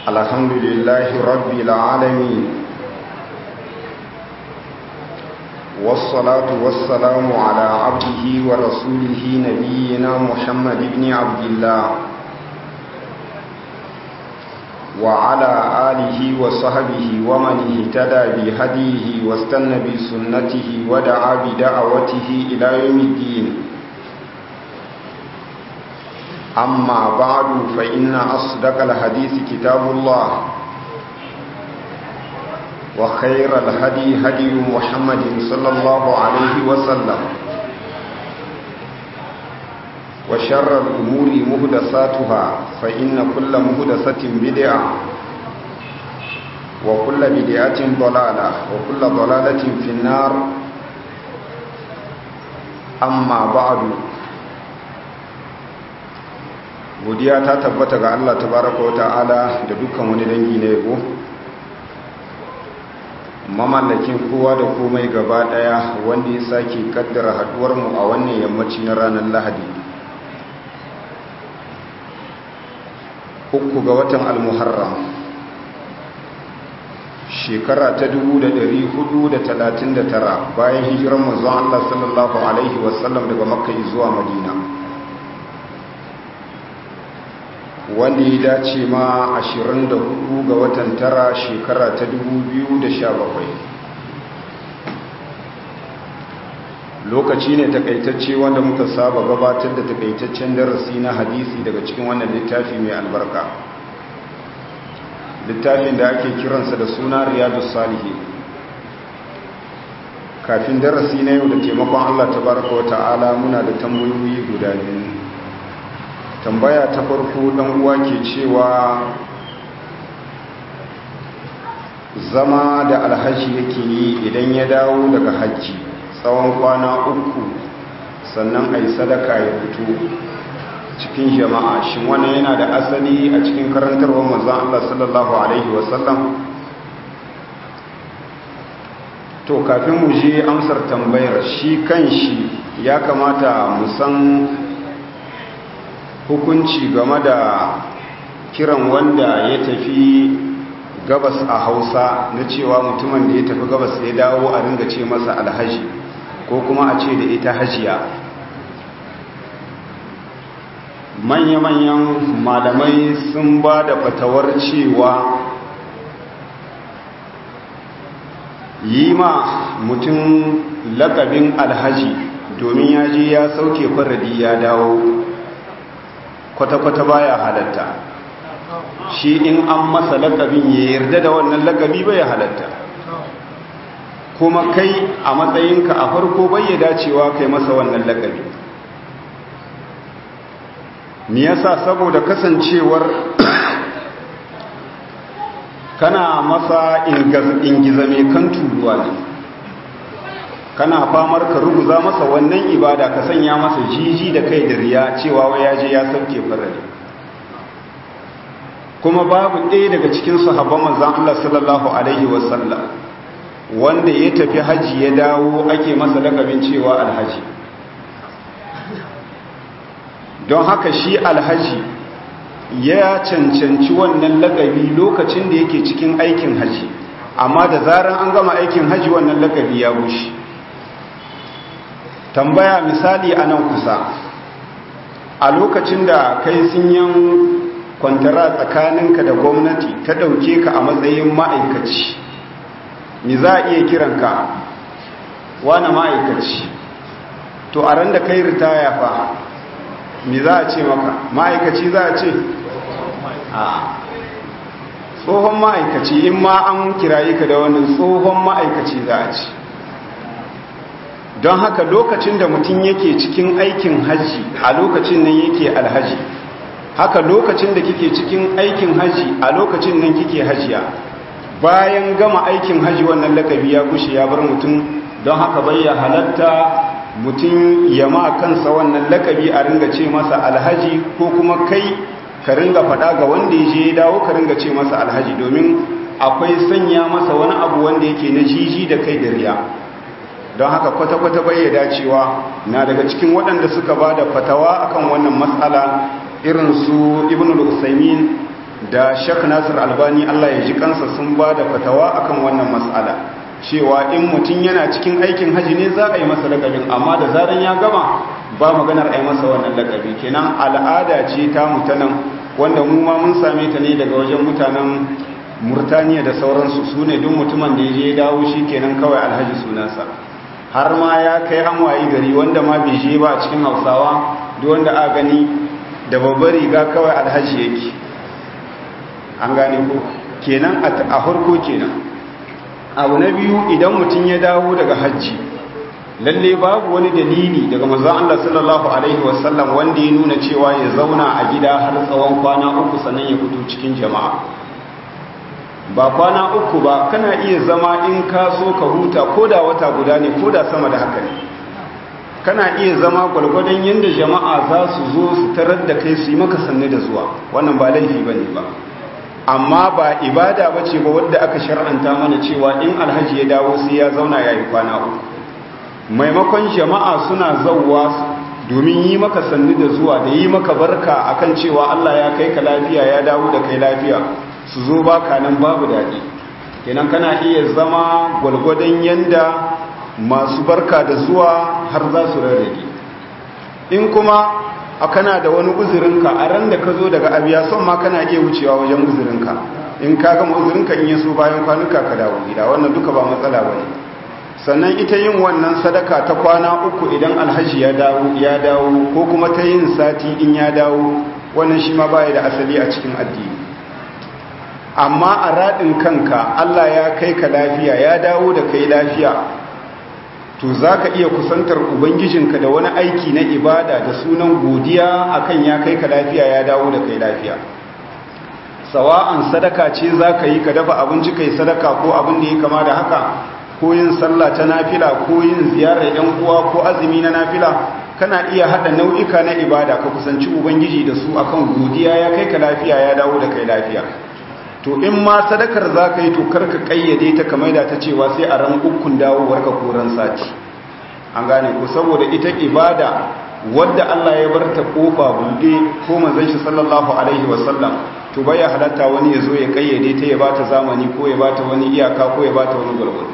الحمد لله رب العالمين والصلاة والسلام على عبده ورسوله نبينا محمد بن عبد الله وعلى آله وصحبه ومن اهتدى بهديه واستنى بسنته ودعا بدعوته إلى يوم الدين أما بعد فإن أصدق الحديث كتاب الله وخير الهدي هدي محمد صلى الله عليه وسلم وشر الأمور مهدساتها فإن كل مهدسة بدعة وكل بدعة ضلالة وكل ضلالة في النار أما بعد godiya ta tabbata ga Allah tabaraka wa ta'ala da dukkan wani dangi na yabo mamallakin kowa da komai gaba daya wanda ya sake kaddara haduwar mu a wannan yammaci na ranar Lahadi uku ga watan al-Muharram shekara ta 1439 bayan hijirar manzon Allah sallallahu alaihi wasallam daga Makka zuwa Madina wanda ya dace ma 24 ga watan tara shekara ta 2017 lokaci ne takaitacce wanda muka saba gabatar da takaitaccen darasi na hadisi daga cikin wannan littafi mai albarka littafin da ake kiransa da suna riyadu salihi kafin darasi na yau da taimakon allah tabaraka wa ta'ala muna da tambayoyi guda biyu tambaya ta farko dan uwa ke cewa zama da alhaji yake yi idan ya dawo daga hajji tsawon kwana uku sannan a yi sadaka ya fito cikin jama'a shi wannan yana da asali a cikin karantarwar manzan Allah sallallahu Alaihi wasallam to kafin mu je amsar tambayar shi kan shi ya kamata mu san hukunci game da kiran wanda ya tafi gabas a hausa na cewa mutumin da ya tafi gabas ya dawo a ringa ce masa alhaji ko kuma a ce da ita hajiya manya-manyan malamai sun ba da fatawar cewa yi ma mutum lakabin alhaji domin ya je ya sauke faradi ya dawo kwata-kwata baya halatta shi in an masa lakabin ya yarda da wannan lakabi bai halatta kuma kai a matsayinka a farko bai ya dacewa kai masa wannan lakabi me yasa saboda kasancewar kana masa ingizame kan turuwa ne kana famar ka ruguza masa wannan ibada ka sanya masa jiji da kai da riya cewa wai ya je ya sauke farari kuma babu ɗaya daga cikin sahabban manzon Allah sallallahu alaihi wasallam wanda ya tafi haji ya dawo ake masa lakabin cewa alhaji don haka shi alhaji ya cancanci wannan lakabi lokacin da yake cikin aikin haji amma da zaran an gama aikin haji wannan lakabi ya bushe tambaya misali a nan kusa a lokacin da kai sun yan kwantara tsakaninka da gwamnati ta ɗauke ka a matsayin ma'aikaci mi za a iya kiranka wane ma'aikaci to a ran da kai ritaya fa mi za a ce maka ma'aikaci za a ce a tsohon ma'aikaci in ma an kiraye ka da wannan tsohon ma'aikaci za a ce don haka lokacin da mutum yake cikin aikin hajji a lokacin nan yake alhaji haka lokacin da kike cikin aikin hajji a lokacin nan kike hajiya bayan gama aikin hajji wannan lakabi ya gushe ya bar mutum don haka bayya halatta mutum ya ma kansa wannan lakabi a ringa ce masa alhaji ko kuma kai ka ringa faɗa ga wanda ya je ya dawo ka ringa ce masa alhaji domin akwai sanya masa wani abu wanda yake na jiji da kai da riya don haka kwata-kwata bai dacewa na daga cikin waɗanda suka ba da fatawa akan wannan matsala irin su ibn al-usaimin da shek nasir albani allah ya ji kansa sun ba da fatawa akan wannan matsala cewa in mutum yana cikin aikin haji ne za a yi masa lakabin amma da zaran ya gama ba maganar a yi masa wannan lakabi kenan al'ada ce ta mutanen wanda mu ma mun same ta ne daga wajen mutanen murtaniya da sauransu su ne duk mutumin da ya je dawo shi kenan kawai alhaji sunansa har ma ya kai an wayi gari wanda ma bai je ba a cikin hausawa duk wanda a gani da babbar riga kawai alhaji yake an gane ko kenan a harko kenan abu na biyu idan mutum ya dawo daga hajji lalle babu wani dalili daga manzon Allah sallallahu alaihi wasallam wanda ya nuna cewa ya zauna a gida har tsawon kwana uku sannan ya fito cikin jama'a ba kwana uku ba kana iya zama in ka so ka huta ko da wata guda ne ko da sama da haka ne kana iya zama gwalgwadon yadda jama'a za su zo su tarar da kai su yi maka sanne da zuwa wannan ba laifi ba ne ba amma ba ibada ba ce ba wadda aka shar'anta mana cewa in alhaji ya dawo sai ya zauna ya yi kwana uku maimakon jama'a suna zauwa domin yi maka sannu da zuwa da yi maka barka akan cewa Allah ya kai ka lafiya ya dawo da kai lafiya su zo baka nan babu daɗi kenan kana iya zama gwalgwadon yanda masu barka da zuwa har za su rarrage in kuma a kana da wani uzurinka a ran da ka zo daga abiya son ma kana iya wucewa wajen uzurinka in ka gama uzurinka in yaso bayan kwanuka ka dawo gida wannan duka ba matsala ba ne sannan ita yin wannan sadaka ta kwana uku idan alhaji ya dawo ya dawo ko kuma ta yin sati in ya dawo wannan shi ma baya da asali a cikin addini amma a raɗin kanka Allah ya kai ka lafiya ya dawo da kai lafiya to za ka iya kusantar ubangijinka da wani aiki na ibada da sunan godiya akan ya kai ka lafiya ya dawo da kai lafiya sawa'an sadaka ce za ka yi ka dafa abinci kai sadaka ko abin da ya kama da haka ko yin sallah ta nafila ko yin ziyarar yan uwa ko azumi na nafila kana iya hada nau'ika na ibada ka kusanci ubangiji da su akan godiya ya kai ka lafiya ya dawo da kai lafiya to in ma sadakar za ka yi to karka kayyade ta kamar da ta cewa sai a ran ukun dawowar ka koran sati an gane ko saboda ita ibada wadda Allah ya bar ta kofa buɗe ko manzon shi sallallahu alaihi wasallam to baya halatta wani ya zo ya kayyade ta ya bata zamani ko ya bata wani iyaka ko ya bata wani gurgurdu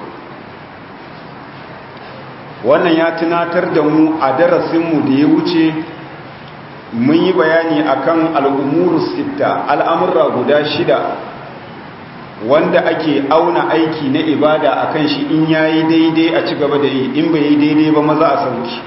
wannan ya tunatar da mu a darasinmu da ya wuce mun yi bayani akan al'umuru sitta al'amurra guda shida wanda ake auna aiki na ibada akan shi in yayi daidai a ci gaba da yi in bai yi daidai ba maza a sauki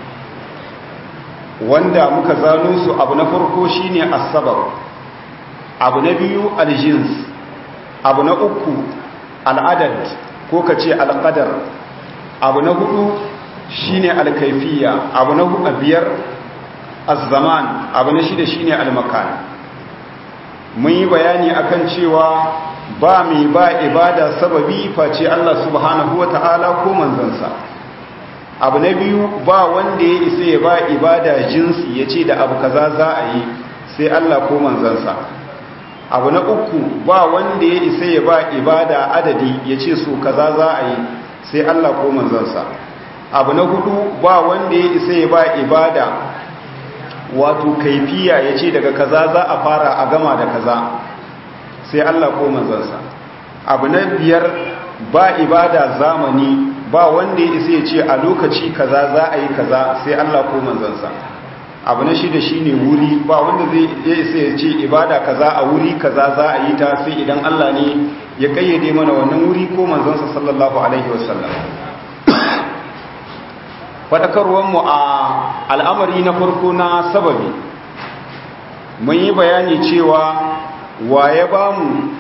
wanda muka zano su abu na farko shine asabar abu na biyu aljins abu na uku al'adad ko ka ce alƙadar abu na hudu shine alkaifiya abu na hudu biyar az-zaman abu na shida shine al-makan mun yi bayani akan cewa ba mai ba ibada sababi face Allah subhanahu wata'ala ko manzansa abu na biyu ba wanda ya isa ya ba ibada jinsi ya ce da abu kaza za a yi sai Allah ko manzansa abu na uku ba wanda ya isa ya ba ibada adadi ya ce so kaza za a yi sai Allah ko manzansa abu na hudu ba wanda ya isa ya ba ibada wato kaifiya ya ce daga kaza za a fara a gama da kaza sai Allah ko manzansa abu na biyar ba ibada zamani ba wanda ya isa ya ce a lokaci kaza za a yi kaza sai Allah ko manzansa abu na shida shine wuri ba wanda zai ya isa ya ce ibada kaza a wuri kaza za a yi ta sai idan Allah ne ya kayyade mana wannan wuri ko manzansa sallallahu alaihi wasallam faɗakarwarmu a al'amari na farko na sababi mun yi bayani cewa wa ya ba mu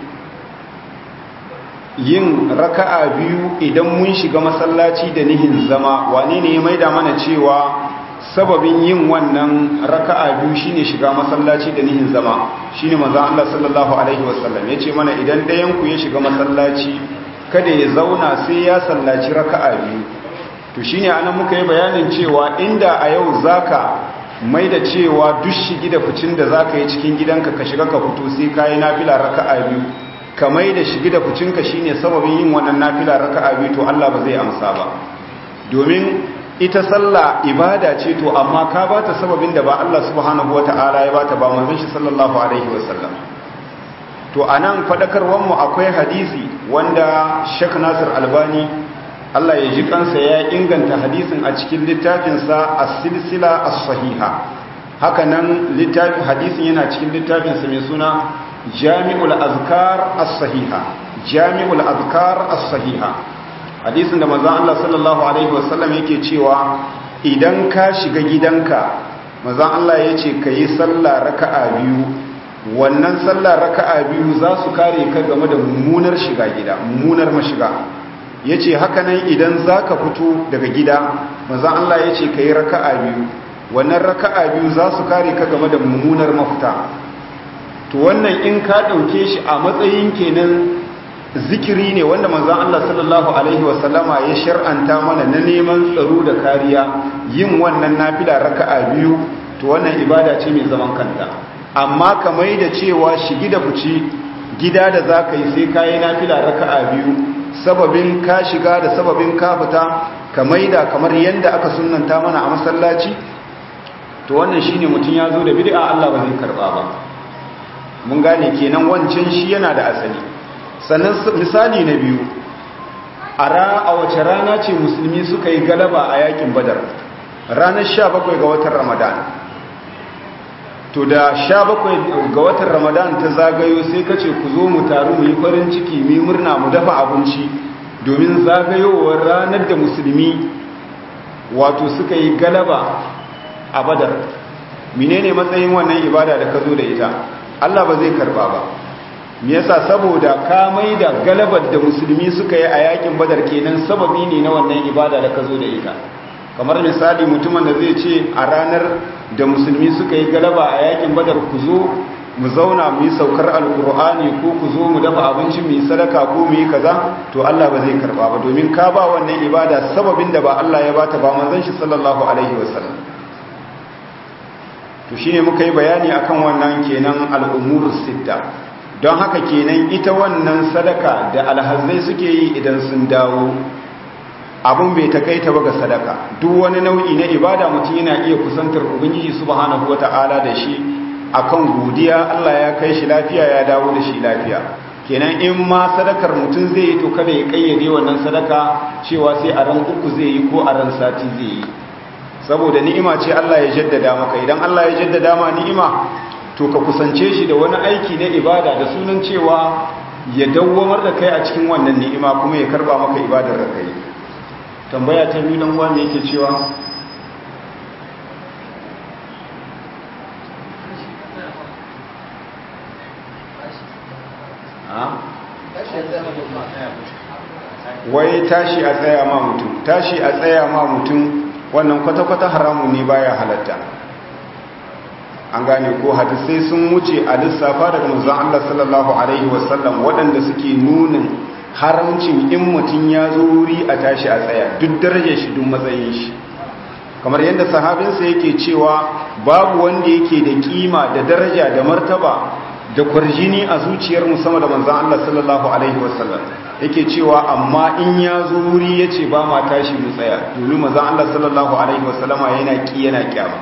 yin raka'a biyu idan mun shiga masallaci da nihin zama wane ne ya maida mana cewa sababin yin wannan raka'a biyu shine shiga masallaci da nihin zama shine manzon Allah sallallahu alaihi wasallam yace mana idan ɗayan ku ya shiga masallaci kada ya zauna sai ya sallaci raka'a biyu to shine anan muka yi bayanin cewa inda a yau zaka mai da cewa duk shigi da ficin da zaka yi cikin gidanka ka shiga ka fito sai kayi nafila raka'a biyu ka mai da shigi da ficinka shine sababin yin wannan nafila raka'a biyu to Allah ba zai amsa ba domin ita sallah ibada ce to amma ka bata sababin da ba Allah subhanahu wataala ya bata ba manzon shi sallallahu alaihi wasallam to to anan fadakarwar mu akwai hadisi wanda Sheikh Nasir Albani Allah ya ji kansa ya inganta hadisin a cikin littafinsa as-silsila as-sahiha haka nan littafin hadisin yana cikin littafinsa mai suna Jami'ul Azkar as-sahiha Jami'ul Azkar as-sahiha hadisin da manzon Allah sallallahu alaihi wasallam yake cewa idan ka shiga gidanka manzon Allah yace kayi sallah raka'a biyu wannan sallah raka'a biyu za su kare ka game da mummunar shiga gida mummunar mashiga yace haka nan idan zaka fito daga gida manzon Allah yace kayi raka'a biyu wannan raka'a biyu za su kare ka game da mummunar mafita to wannan in ka dauke shi a matsayin kenan zikiri ne wanda manzon Allah sallallahu alaihi wasallama ya shar'anta mana na neman tsaro da kariya yin wannan nafila raka'a biyu to wannan ibada ce mai zaman kanta amma kamar da cewa shigi da fici gida da zaka yi sai kai nafila raka'a biyu sababin ka shiga da sababin ka fita kamar da kamar yanda aka sunnanta mana a masallaci to wannan shine mutun ya zo da bid'a Allah ba zai karba ba mun gane kenan wancan shi yana da asali sannan misali na biyu a wace rana ce musulmi suka yi galaba a yakin badar ranar 17 ga watan ramadan to da 17 ga watan ramadan ta zagayo sai ka ce ku zo mu taru mu yi farin ciki mu murna mu dafa abinci domin zagayowar ranar da musulmi wato suka yi galaba a badar menene matsayin wannan ibada da ka zo da ita Allah ba zai karba ba me yasa saboda ka maida galabar da musulmi suka yi a yakin badar kenan sababi ne na wannan ibada da ka zo da ita kamar misali mutumin da zai ce a ranar da musulmi suka yi galaba a yakin badar ku zo mu zauna mu yi saukar alkur'ani ko ku zo mu dafa abinci mu yi sadaka ko mu yi kaza to Allah ba zai karba ba domin ka ba wannan ibada sababin da ba Allah ya bata ba manzon shi sallallahu alaihi wasallam to shine muka yi bayani akan wannan kenan al'umurus sitta don haka kenan ita wannan sadaka da alhazai suke yi idan sun dawo abin bai takaita ba ga sadaka duk wani nau'i na ibada mutum yana iya kusantar ubangiji subhanahu wata'ala da shi akan godiya Allah ya kai shi lafiya ya dawo da shi lafiya kenan in ma sadakar mutum zai yi to kada ya kayyade wannan sadaka cewa sai a ran uku zai yi ko a ran sati zai yi saboda ni'ima ce Allah ya jaddada maka idan Allah ya jaddada ma ni'ima to ka kusance shi da wani aiki na ibada da sunan cewa ya dawwamar da kai a cikin wannan ni'ima kuma ya karba maka ibadar da kai tambaya ta biyu dan wanda yake cewa wai tashi a tsaya ma mutum tashi a tsaya ma mutum wannan kwata-kwata haramun ne baya halatta an gane ko hadisai sun wuce a lissafa daga manzon Allah sallallahu alaihi wasallam waɗanda suke nunin haramcin in mutum ya zo wuri a tashi a tsaya duk darajar shi duk matsayin shi kamar yadda sahabinsa yake cewa babu wanda yake da kima da daraja da martaba da kwarjini a zuciyar musamman da manzon Allah sallallahu alaihi wasallam yake cewa amma in ya zo wuri yace ba ma tashi mu tsaya domin manzon Allah sallallahu alaihi wasallama yana ki yana kyama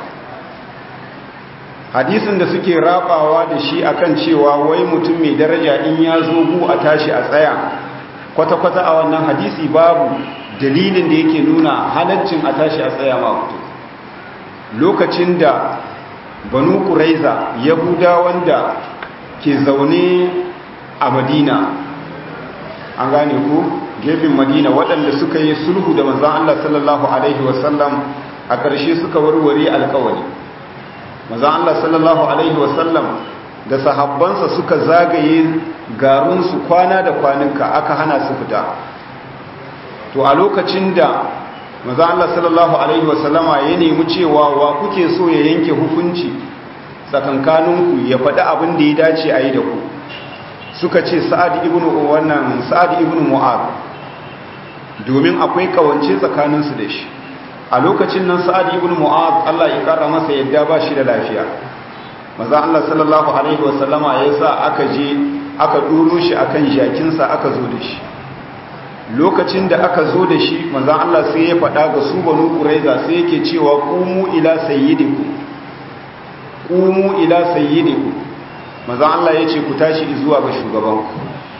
hadisin da suke rabawa da shi akan cewa wai mutum mai daraja in ya zo gu a tashi a tsaya kwata-kwata a wannan hadisi babu dalilin da yake nuna halaccin a tashi a tsaya ma mutum lokacin da banu kuraiza yahuda wanda ke zaune a madina an gane ku gefen madina waɗanda suka yi sulhu da manzan allah sallallahu alaihi wasallam a ƙarshe suka warware alkawari maza Allah sallallahu Alaihi wasallam da sahabbansa suka zagaye garinsu kwana da kwaninka aka hana su fita to a lokacin da maza Allah sallallahu Alaihi wasallama ya nemi cewa wa kuke so ya yanke hukunci tsakankaninku ya faɗi abin da ya dace a yi da ku suka ce sa'ad ibn wannan sa'ad ibn mu'ad domin akwai kawance tsakaninsu da shi a lokacin nan sa'ad ibn mu'ad Allah ya kara masa yadda ba shi da lafiya maza Allah sallallahu alaihi wasallama ya sa aka je aka duro shi akan jakinsa aka zo da shi lokacin da aka zo da shi maza Allah sai ya faɗa ga su banu quraiza sai yake cewa qumu ila sayyidikum qumu ila sayyidikum manzon Allah ya ce ku tashi zuwa ga shugabanku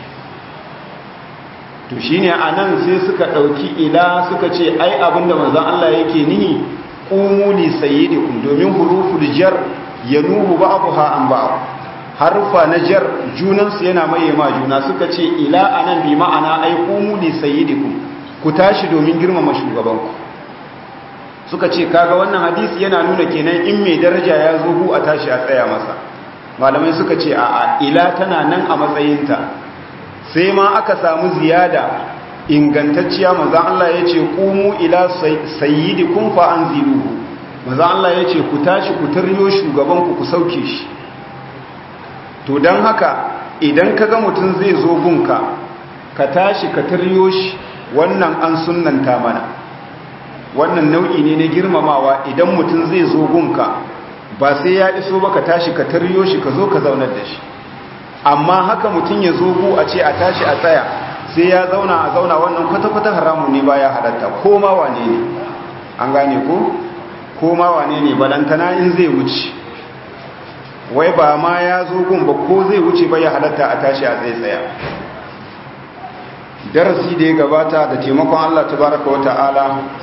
to shine anan sai suka ɗauki ila suka ce ai abinda manzon Allah yake nihi qumu li sayyidikum domin huruful jar yanuhu ba'daha an ba'd harfa na jar junansu yana maye ma juna suka ce ila anan bi ma'ana ai qumu li sayyidikum ku tashi domin girmama shugabanku suka ce kaga wannan hadisi yana nuna kenan in mai daraja ya zo hu a tashi a tsaya masa malamai suka ce a a ila tana nan a matsayinta sai ma aka samu ziyada ingantacciya manzon Allah ya ce qumu ila sayyidikum fa anziluhu manzon Allah ya ce ku tashi ku taryo shugabanku ku sauke shi to don haka idan ka ga mutum zai zo gunka ka tashi ka taryo shi wannan an sunanta mana wannan nau'i ne na girmamawa idan mutum zai zo gunka ba sai ya iso ba ka tashi ka taryo shi ka zo ka zaunar da shi amma haka mutum ya zo gu a ce a tashi a tsaya sai ya zauna a zauna wannan kwata-kwata haramun ne baya halatta ko ma wane ne an gane ko ko ma wane ne balantana in zai wuce wai ba ma ya zo gun ba ko zai wuce ba ya halatta a tashi a tsaye tsaya darasi da ya gabata da taimakon Allah tabaraka wa ta'ala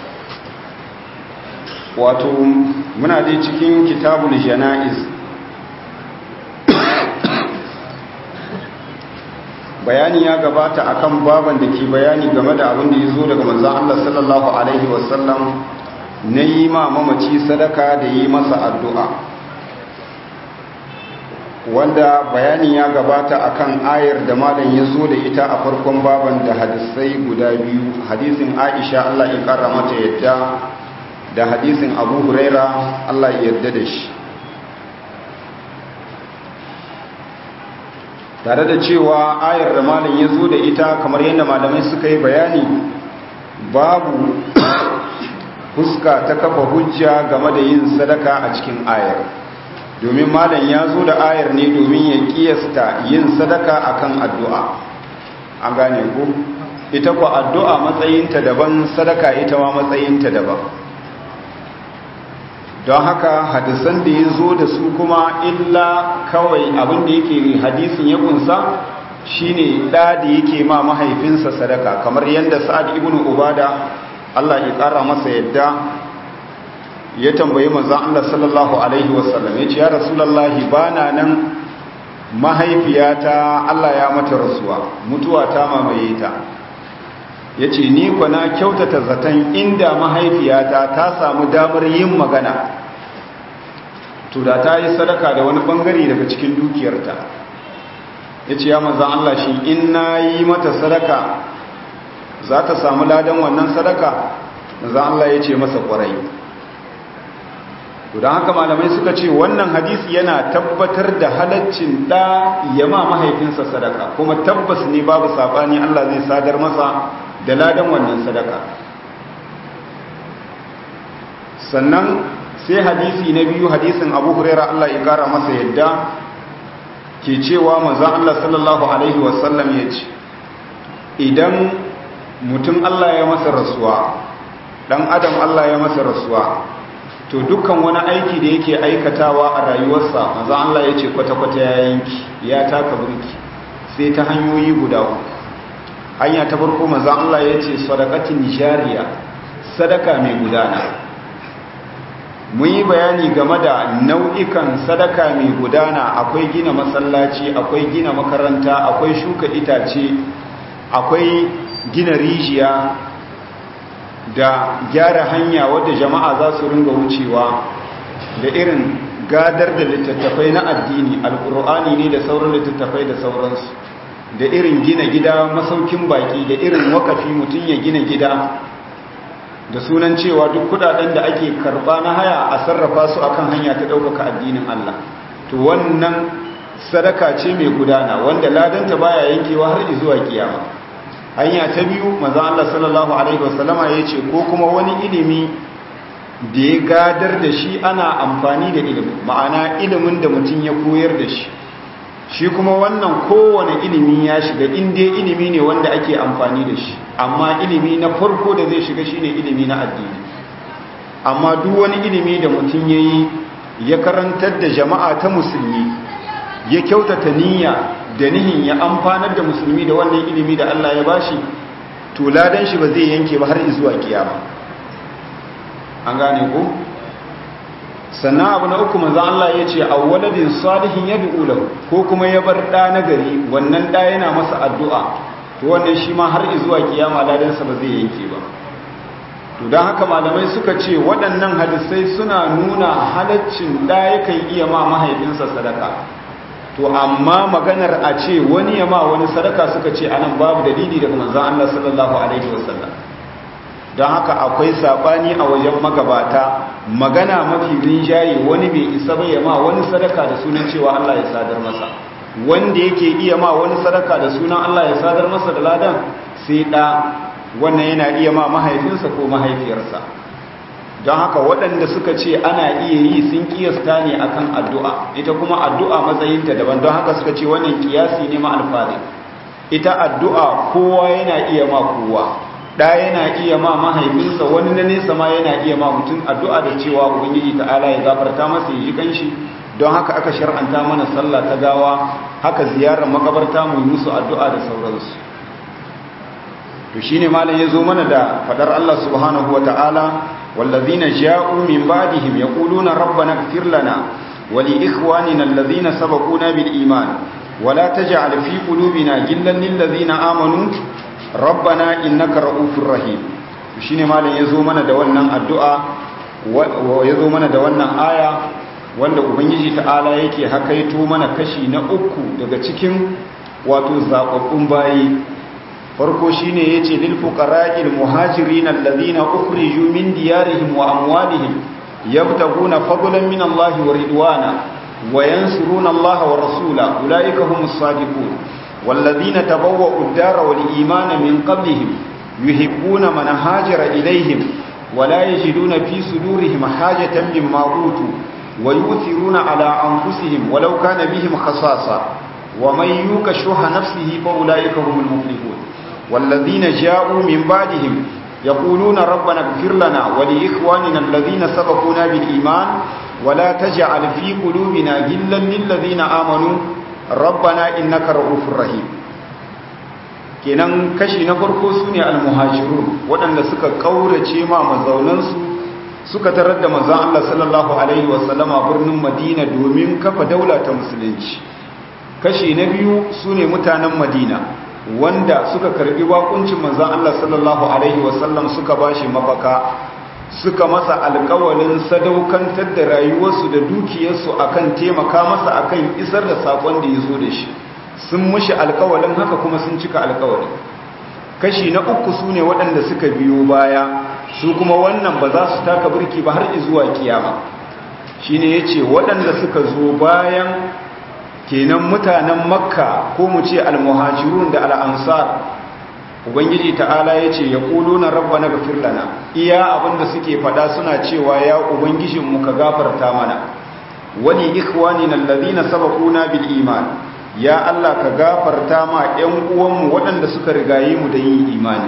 wato muna dai cikin kitabul jana'iz bayani ya gabata akan baban da ke bayani game da abin da ya zo daga manzan Allah sallallahu alaihi wasallam na yi ma mamaci sadaka da yi masa addu'a wanda bayani ya gabata akan ayar da malam ya zo da ita a farkon baban da hadisai guda biyu hadisin aisha Allah ya kara mata yadda da hadisin abu huraira Allah ya yarda da shi tare da cewa ayar da malam ya zo da ita kamar yadda malamai suka yi bayani babu fuska ta kafa hujja game da yin sadaka a cikin ayar domin malam ya zo da ayar ne domin ya kiyasta yin sadaka akan addu'a an gane ku ita ku addu'a matsayinta daban sadaka ita ma matsayinta daban don haka hadisan da ya zo da su kuma illa kawai abin da yake hadisin ya kunsa shine da da yake ma mahaifinsa sadaka kamar yadda sa'ad ibn ubada Allah ya kara masa yadda ya tambayi manzon Allah sallallahu alaihi wasallam yace ya rasulullahi bana nan mahaifiyata Allah ya mata rasuwa mutuwa ta mamaye ta yace ni ko na kyautata zaton inda mahaifiyata ta samu damar yin magana to da ta yi sadaka da wani bangare daga cikin dukiyarta yace ya manzon Allah shi in nayi mata sadaka za ta samu ladan wannan sadaka manzon Allah yace masa kwarai to don haka malamai suka ce wannan hadisi yana tabbatar da halaccin da ya ma mahaifinsa sadaka kuma tabbas ne babu sabani Allah zai sadar masa da ladan wannan sadaka sannan sai hadisi na biyu hadisin abu huraira Allah ya kara masa yadda ke cewa manzon Allah sallallahu alaihi wasallam ya ce idan mutum Allah ya masa rasuwa dan adam Allah ya masa rasuwa to dukkan wani aiki da yake aikatawa a rayuwarsa manzon Allah ya ce kwata-kwata ya yanki ya taka burki sai ta hanyoyi guda uku hanya ta farko manzon Allah ya ce sadaqatin jariya sadaka mai gudana mun yi bayani game da nau'ikan sadaka mai gudana akwai gina masallaci akwai gina makaranta akwai shuka itace akwai gina rijiya da gyara hanya wadda jama'a za su ringa wucewa da irin gadar da littattafai na addini alkur'ani ne da sauran littattafai da sauransu da irin gina gida masaukin baki da irin wakafi mutum ya gina gida da sunan cewa duk kudaden da ake karba na haya a sarrafa su akan hanya ta ɗaukaka addinin Allah to wannan sadaka ce mai gudana wanda ladanta baya yankewa har zuwa kiyama hanya ta biyu maza Allah sallallahu alaihi wasallama ya ce ko kuma wani ilimi da ya gadar da shi ana amfani da ilimi ma'ana ilimin da mutum ya koyar da shi shi kuma wannan kowane ilimi ya shiga inda ilimi ne wanda ake amfani da shi amma ilimi na farko da zai shiga shine ilimi na addini amma duk wani ilimi da mutum ya yi ya karantar da jama'a ta musulmi ya kyautata niyya da nihin ya amfanar da musulmi da wannan ilimi da Allah ya bashi to ladan shi ba zai yanke ba har zuwa kiyama an gane ko sannan abu na uku manzo Allah ya ce awwaladin salihin yad'u lahu ko kuma ya bar da na gari wannan da yana masa addu'a to wannan shi ma har zuwa kiyama ladan sa ba zai yanke ba to dan haka malamai suka ce waɗannan hadisai suna nuna halaccin da yakan iya ma mahaifinsa sadaka to amma maganar a ce wani ya ma wani sadaka suka ce anan babu dalili daga manzon Allah sallallahu alaihi wasallam don haka akwai sabani a wajen magabata magana mafi rinjaye wani bai isa bai ma wani sadaka da sunan cewa Allah ya sadar masa wanda yake iya ma wani sadaka da sunan Allah ya sadar masa da ladan sai da wannan yana iya ma mahaifinsa ko mahaifiyarsa don haka waɗanda suka ce ana iya yi sun kiyasta ne akan addu'a ita kuma addu'a matsayinta daban don haka suka ce wannan kiyasi ne ma alfari ita addu'a kowa yana iya ma kowa da yana iya ma mahaifinsa wani na nesa ma yana iya ma mutum addu'a da cewa ubangiji ta'ala ya gafarta masa ya ji kanshi don haka aka shar'anta mana sallah ta gawa haka ziyarar makabarta mu yi musu addu'a da sauransu to shine malam ya zo mana da fadar Allah subhanahu wa ta'ala wallazina ja'u min ba'dihim yaquluna rabbana ighfir lana wa li ikhwanina allazina sabaquna bil iman ولا تجعل في قلوبنا غلا للذين آمنوا rabbana innaka ra'ufur rahim shine malam yazo mana da wannan addu'a yazo mana da wannan aya wanda ubangiji ta'ala yake hakaito mana kashi na uku daga cikin wato zababbun bayi farko shine yace lil fuqara'il muhajirin alladhina ukhriju min diyarihim wa amwalihim yabtaguna fadlan min Allah wa ridwana wa yansuruna Allah wa rasula ulaika humus sadiqun والذين تبوأوا الدار والإيمان من قبلهم يحبون من هاجر إليهم ولا يجدون في صدورهم حاجة مما أوتوا ويؤثرون على أنفسهم ولو كان بهم خصاصة ومن يوك شح نفسه فأولئك هم المفلحون والذين جاءوا من بعدهم يقولون ربنا اغفر لنا ولإخواننا الذين سبقونا بالإيمان ولا تجعل في قلوبنا غلا للذين آمنوا rabbana innaka ra'ufur rahim kenan kashi na farko sune almuhajirun waɗanda suka kaurace ma mazaunansu suka tarar da manzon Allah sallallahu alaihi wasallama birnin Madina domin kafa daula ta musulunci kashi na biyu sune mutanen Madina wanda suka karbi bakuncin manzon Allah sallallahu alaihi wasallam suka bashi mafaka suka masa alkawalin sadaukantar da rayuwarsu da dukiyarsu akan taimaka masa akan isar da sakon da ya zo da shi sun mushi alkawalin haka kuma sun cika alkawalin kashi na uku su ne waɗanda suka biyo baya su kuma wannan ba za su taka birki ba har zuwa kiyama shi ne ya ce waɗanda suka zo bayan kenan mutanen makka ko mu ce almuhajirun da al'ansar ubangiji ta'ala ya ce ya ƙulu na rabba na gafir lana iya abinda suke fada suna cewa ya ubangijinmu ka gafarta mana wani ikhwani na lalazina sabakuna bil iman ya Allah ka gafarta ma ‘yan uwanmu waɗanda suka rigaye mu da yin imani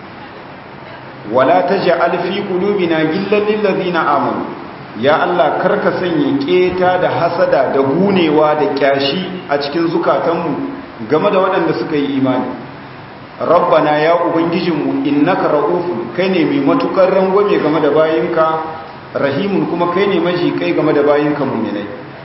wala ta ji alfi ƙulubina gillan lalazina amanu ya Allah karka sanya ƙeta da hasada da gunewa da ƙyashi a cikin zukatanmu game da waɗanda suka yi imani rabbana ya ubangijinmu innaka ra'ufu kai ne mai matukar rangwame game da bayinka rahimun kuma kai ne maji kai game da bayinka mu'minai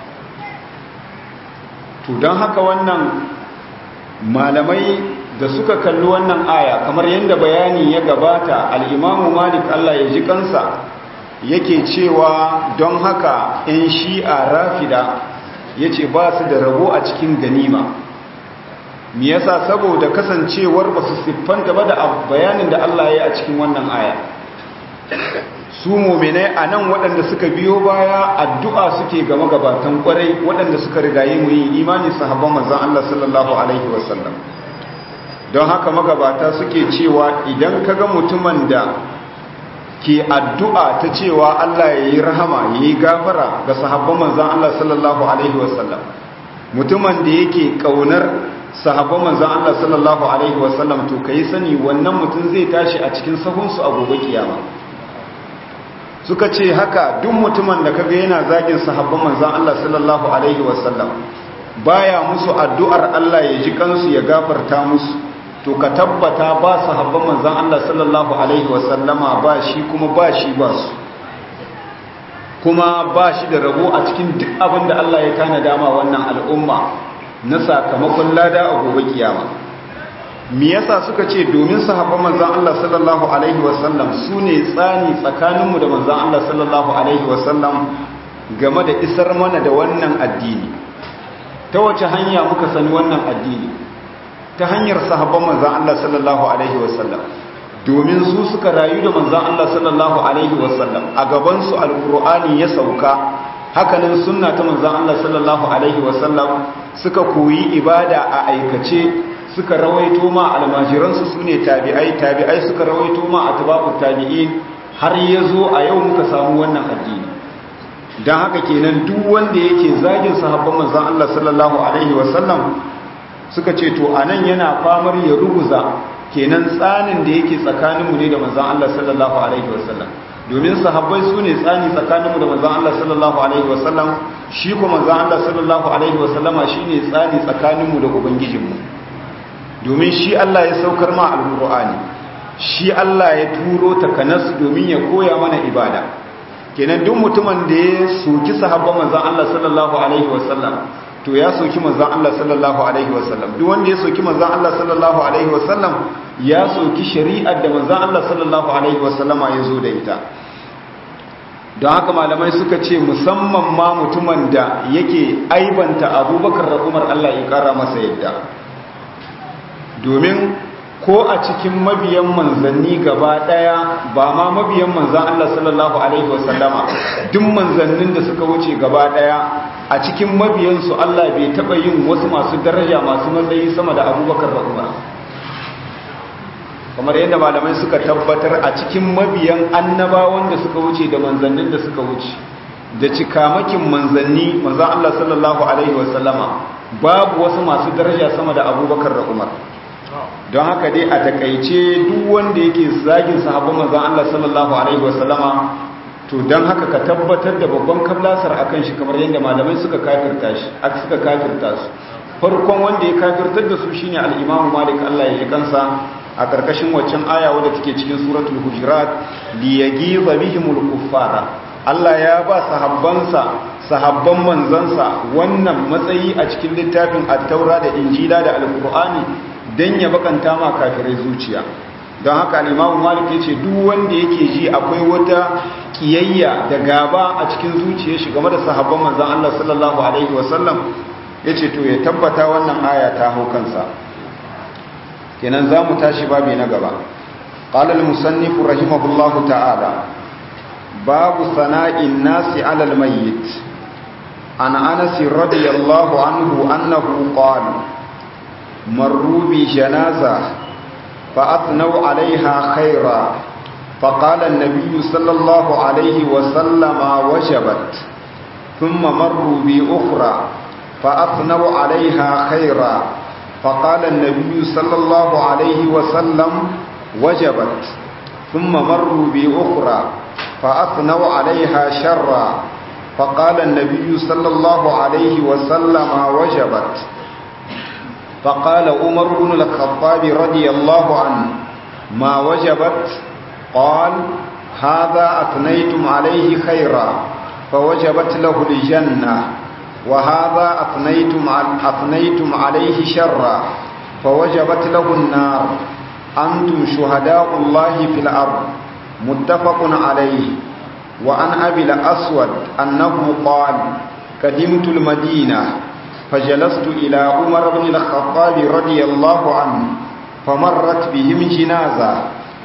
to don haka wannan malamai da suka kalli wannan aya kamar yadda bayani ya gabata al'imamu malik Allah ya ji kansa yake cewa don haka in shi'a rafida ya ce ba su da rabo a cikin ganima me yasa saboda kasancewar ba su siffanta ba da bayanin da Allah ya yi a cikin wannan aya su muminai a nan waɗanda suka biyo baya addu'a suke ga magabatan ƙwarai waɗanda suka rigaye mu yin imani sahabban manzan Allah sallallahu alaihi wasallam don haka magabata suke cewa idan ka ga mutumin da ke addu'a ta cewa Allah ya yi rahama ya yi gafara ga sahabban manzan Allah sallallahu alaihi wasallam mutumin da yake ƙaunar sahabban manzan Allah sallallahu Alaihi wasallam to ka yi sani wannan mutum zai tashi a cikin sahunsu a gobe kiyama suka ce haka duk mutumin da kaga yana zagin sahabban manzan Allah sallallahu Alaihi wasallam baya musu addu'ar Allah ya ji kansu ya gafarta musu to ka tabbata ba sahabban manzon Allah sallallahu alaihi wasallama ba shi kuma ba shi ba su kuma ba shi da rabo a cikin duk abin da Allah ya tana dama wannan al'umma na sakamakon lada a gobe kiyama me yasa suka ce domin sahabban manzon Allah sallallahu alaihi wasallam su ne tsani tsakaninmu da manzon Allah sallallahu alaihi wasallam game da isar mana da wannan addini ta wace hanya muka sani wannan addini ta hanyar sahabban manzon Allah sallallahu alaihi wasallam domin su suka rayu da manzan Allah sallallahu Alaihi wasallam a gabansu alkur'ani ya sauka hakanan sunna ta manzan Allah sallallahu Alaihi wasallam suka koyi ibada a aikace suka rawaito ma almajiransu su ne tabi'ai tabi'ai suka rawaito ma a tabaku tabi'in har ya zo a yau muka samu wannan addini don haka kenan duk wanda yake zagin sahabban manzan Allah sallallahu Alaihi wasallam suka ce to anan yana famar ya ruguza kenan tsanin da yake tsakaninmu ne da manzan Allah sallallahu Alaihi wasallam domin sahabbai su ne tsani tsakaninmu da manzan Allah sallallahu Alaihi wasallam shi kuma manzan Allah sallallahu Alaihi wasallama shi ne tsani tsakaninmu da Ubangijinmu domin shi Allah ya saukar ma alƙur'ani shi Allah ya turo takanas domin ya koya mana ibada kenan duk mutumin da ya soki sahabban manzan Allah sallallahu Alaihi wasallam to ya soki manzan Allah sallallahu alaihi wasallam duk wanda ya soki manzan Allah sallallahu alaihi wasallam ya soki shari'ar da manzan Allah sallallahu alaihi wasallama ya zo da ita don haka malamai suka ce musamman ma mutumin da yake aibanta abubakar da umar Allah ya kara masa yadda domin ko a cikin mabiyan manzanni gaba daya ba ma mabiyan manzan Allah sallallahu alaihi wasallama duk manzannin da suka wuce gaba daya a cikin mabiyansu Allah bai taba yin wasu masu daraja masu matsayi sama da abubakar da umar kamar yadda malamai suka tabbatar a cikin mabiyan annabawan da suka wuce da manzannin da suka wuce da cikamakin manzanni manzan Allah sallallahu alaihi wasallama babu wasu masu daraja sama da abubakar da umar don haka dai a takaice duk wanda yake zagin sahabban manzan Allah sallallahu alaihi wasallama to don haka ka tabbatar da babban kablasar akan shi kamar yadda malamai suka kafirta shi aka suka kafirta su farkon wanda ya kafirtar da su shine al-Imam Malik Allah ya ji kansa a karkashin waccan aya wadda take cikin suratul hujurat li yaghiza bihimul kuffara Allah ya ba sahabbansa sahabban manzansa wannan matsayi a cikin littafin at-taura da injila da al-qur'ani dan ya bakanta ma kafirai zuciya don haka al-Imam Malik yace duk wanda yake ji akwai wata kiyayya da gaba a cikin zuciyar shi game da sahabban manzon Allah sallallahu alaihi wasallam yace to ya tabbata wannan aya ta hau kansa kenan zamu tashi babi na gaba qala al-musannif rahimahullahu ta'ala babu sana'in nasi 'ala al-mayyit an Anas radiyallahu anhu annahu qala marru bi janazah fa athnau 'alayha khayra فقال النبي صلى الله عليه وسلم وجبت ثم مروا بأخرى فأثنوا عليها خيرا فقال النبي صلى الله عليه وسلم وجبت ثم مروا بأخرى فأثنوا عليها شرا فقال النبي صلى الله عليه وسلم وجبت فقال عمر بن الخطاب رضي الله عنه ما وجبت قال هذا أثنيتم عليه خيرا فوجبت له الجنة وهذا أثنيتم, أثنيتم عليه شرا فوجبت له النار أنتم شهداء الله في الأرض متفق عليه وعن أبي الأسود أنه قال قدمت المدينة فجلست إلى عمر بن الخطاب رضي الله عنه فمرت بهم جنازة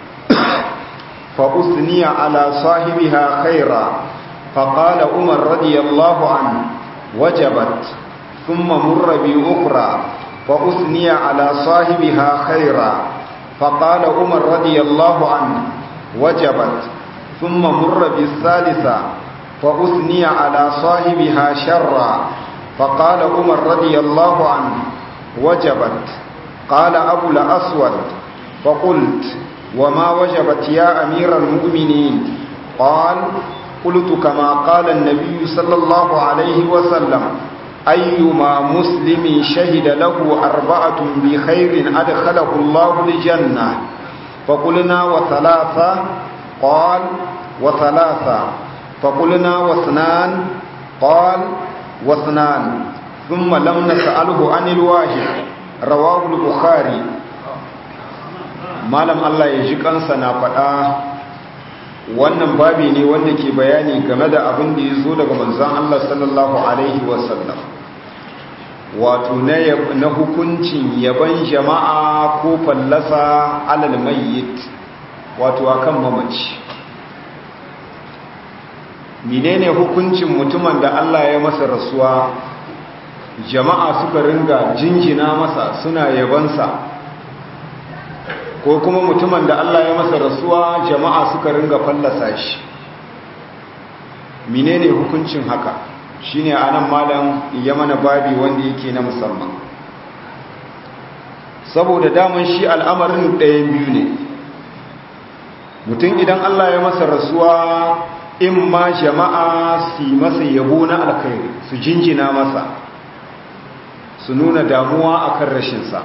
فأثني على صاحبها خيرا فقال عمر رضي الله عنه وجبت ثم مر بأخرى فأثني على صاحبها خيرا فقال عمر رضي الله عنه وجبت ثم مر بالثالثة فأثني على صاحبها شرا فقال عمر رضي الله عنه وجبت قال أبو الأسود فقلت وما وجبت يا أمير المؤمنين قال قلت كما قال النبي صلى الله عليه وسلم أيما مسلم شهد له أربعة بخير أدخله الله الجنة فقلنا وثلاثة قال وثلاثة فقلنا واثنان قال واثنان ثم لم نسأله عن الواحد رواه البخاري malam Allah ya ji kansa na faɗa wannan babi ne wanda ke bayani game da abin da ya zo daga manzan Allah sallallahu Alaihi wasallam wato na hukuncin yaban jama'a ko fallasa alal mayyit wato akan mamaci menene hukuncin mutumin da Allah ya masa rasuwa jama'a suka ringa jinjina masa suna yabansa ko kuma mutumin da Allah ya masa rasuwa jama'a suka ringa fallasa shi menene hukuncin haka shine anan malam ya mana babi wanda yake na musamman saboda daman shi al'amarin ɗayan biyu ne mutum idan Allah ya masa rasuwa in ma jama'a su masa yabo na alkhairi su jinjina masa su nuna damuwa akan rashinsa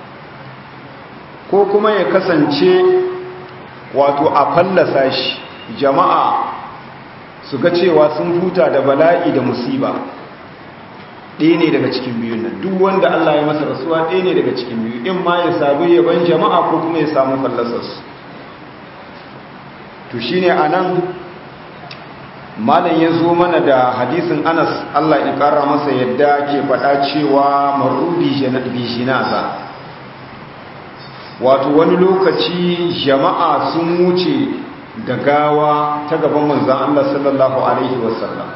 ko kuma ya kasance wato a fallasa shi jama'a su ga cewa sun huta da bala'i da musiba ɗaya ne daga cikin biyun nan duk wanda Allah ya masa rasuwa ɗaya ne daga cikin biyu in ma ya sabu yaban jama'a ko kuma ya samu fallasarsu to shi ne a nan malam ya zo mana da hadisin anas Allah ya ƙara masa yadda ke faɗa cewa marudi bijinaza wato wani lokaci jama'a sun wuce da gawa ta gaban manzan Allah sallallahu Alaihi wasallam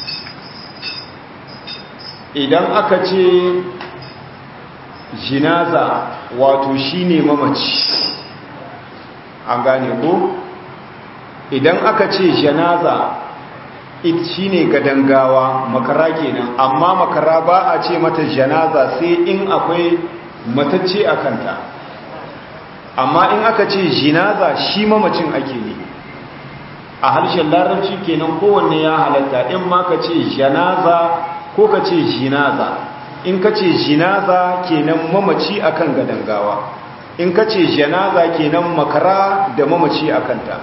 idan aka ce jinaza wato shine mamaci an gane ko idan aka ce janaza it shine gadan gawa makara kenan amma makara ba a ce mata janaza sai in akwai matacce a kanta amma in aka ce jinaza shi mamacin ake ne a harshen larabci kenan kowanne ya halatta in ma ka ce janaza ko ka ce jinaza in ka ce jinaza kenan mamaci akan gadangawa in ka ce janaza kenan makara da mamaci akanta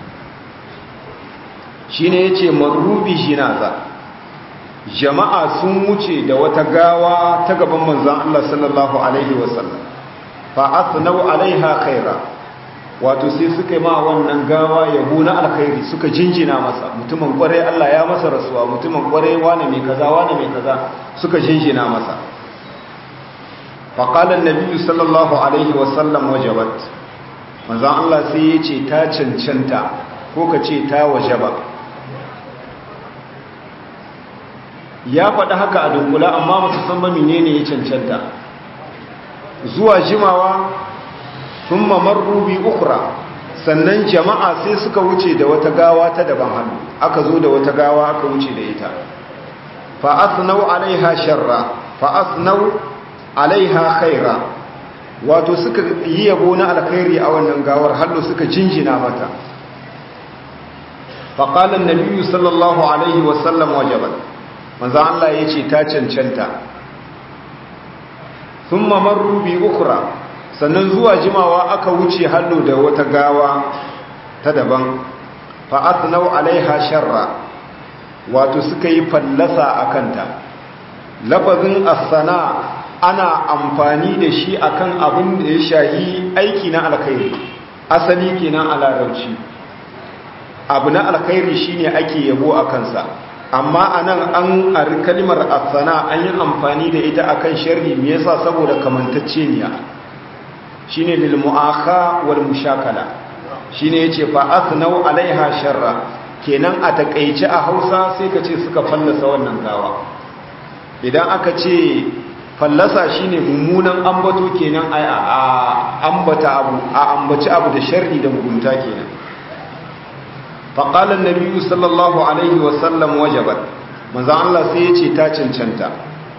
shi ne ya ce marubi jinaza jama'a sun wuce da wata gawa ta gaban manzan Allah sallallahu Alaihi wasallam fa'asnau alaiha khaira wato sai suka yi ma wannan gawa yabo na alkhairi suka jinjina masa mutumin kwarai Allah ya masa rasuwa mutumin kwarai wane mai kaza wane mai kaza suka jinjina masa faqala an-nabi sallallahu alaihi wasallam wajabat manzon Allah sai ya ce ta cancanta ko ka ce ta wajaba ya faɗi haka a dunkula amma ba su san ba menene ya cancanta zuwa jimawa sun mamarru bi ukura sannan jama'a sai suka wuce da wata gawa ta daban hannu aka zo da wata gawa aka wuce da ita fa'asnau alaiha sharra fa'asnau alaiha khaira wato suka yi yabo na alkhairi a wannan gawar hallo suka jinjina mata faƙalan nabiyu sallallahu alaihi wasallam wajaban manzan Allah ya ce ta cancanta sun mamarru bi ukura sannan zuwa jimawa aka wuce hallo da wata gawa ta daban fa'asnau alaiha sharra wato suka yi fallasa a kanta lafazin asana ana amfani da shi akan abin da ya shahi aiki na alkhairi asali kenan a larabci abu na alkhairi shine ake yabo a kansa amma anan an ari kalmar asana an yi amfani da ita akan sharri me yasa saboda kamantacceniya shine lil mu'akha wal mushakala shine yace fa asnau alaiha sharra kenan a takeice a Hausa sai ka ce suka fallasa wannan gawa idan aka ce fallasa shine mummunan ambato kenan a ambata abu a ambaci abu da sharri da mugunta kenan فقال النبي صلى الله عليه وسلم وجبت manzo Allah sai yace ta cancanta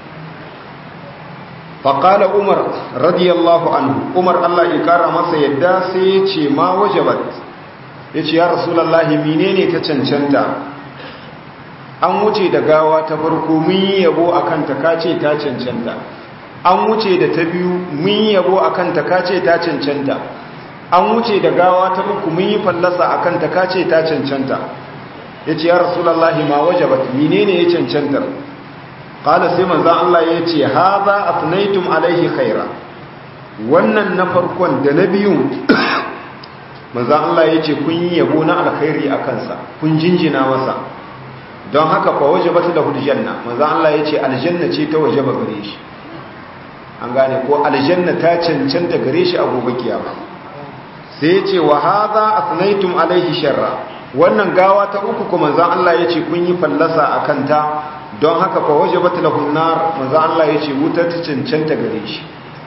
faqala umar radiyallahu anhu umar Allah ya kara masa yadda sai yace ma wajabat yace ya rasulullahi menene ta cancanta an wuce da gawa ta farko mun yi yabo akan ta kace ta cancanta an wuce da ta biyu mun yi yabo akan ta kace ta cancanta an wuce da gawa ta uku mun yi fallasa akan ta kace ta cancanta yace ya rasulullahi ma wajabat menene ya cancanta qala sai manzon Allah yace hadha athnaytum alaihi khaira wannan na farkon da na biyun manzon Allah yace kun yi yabo na alkhairi akan sa kun jinjina masa don haka fa wajabat lahu aljanna manzon Allah yace aljanna ce ta wajaba gare shi an gane ko aljanna ta cancanta gare shi a gobe kiyama sai yace wa hadha athnaytum alaihi sharra wannan gawa ta uku kuma manzon Allah yace kun yi fallasa akan ta don haka fa wajabat lahu nar manzon Allah yace wuta ta cancanta gare shi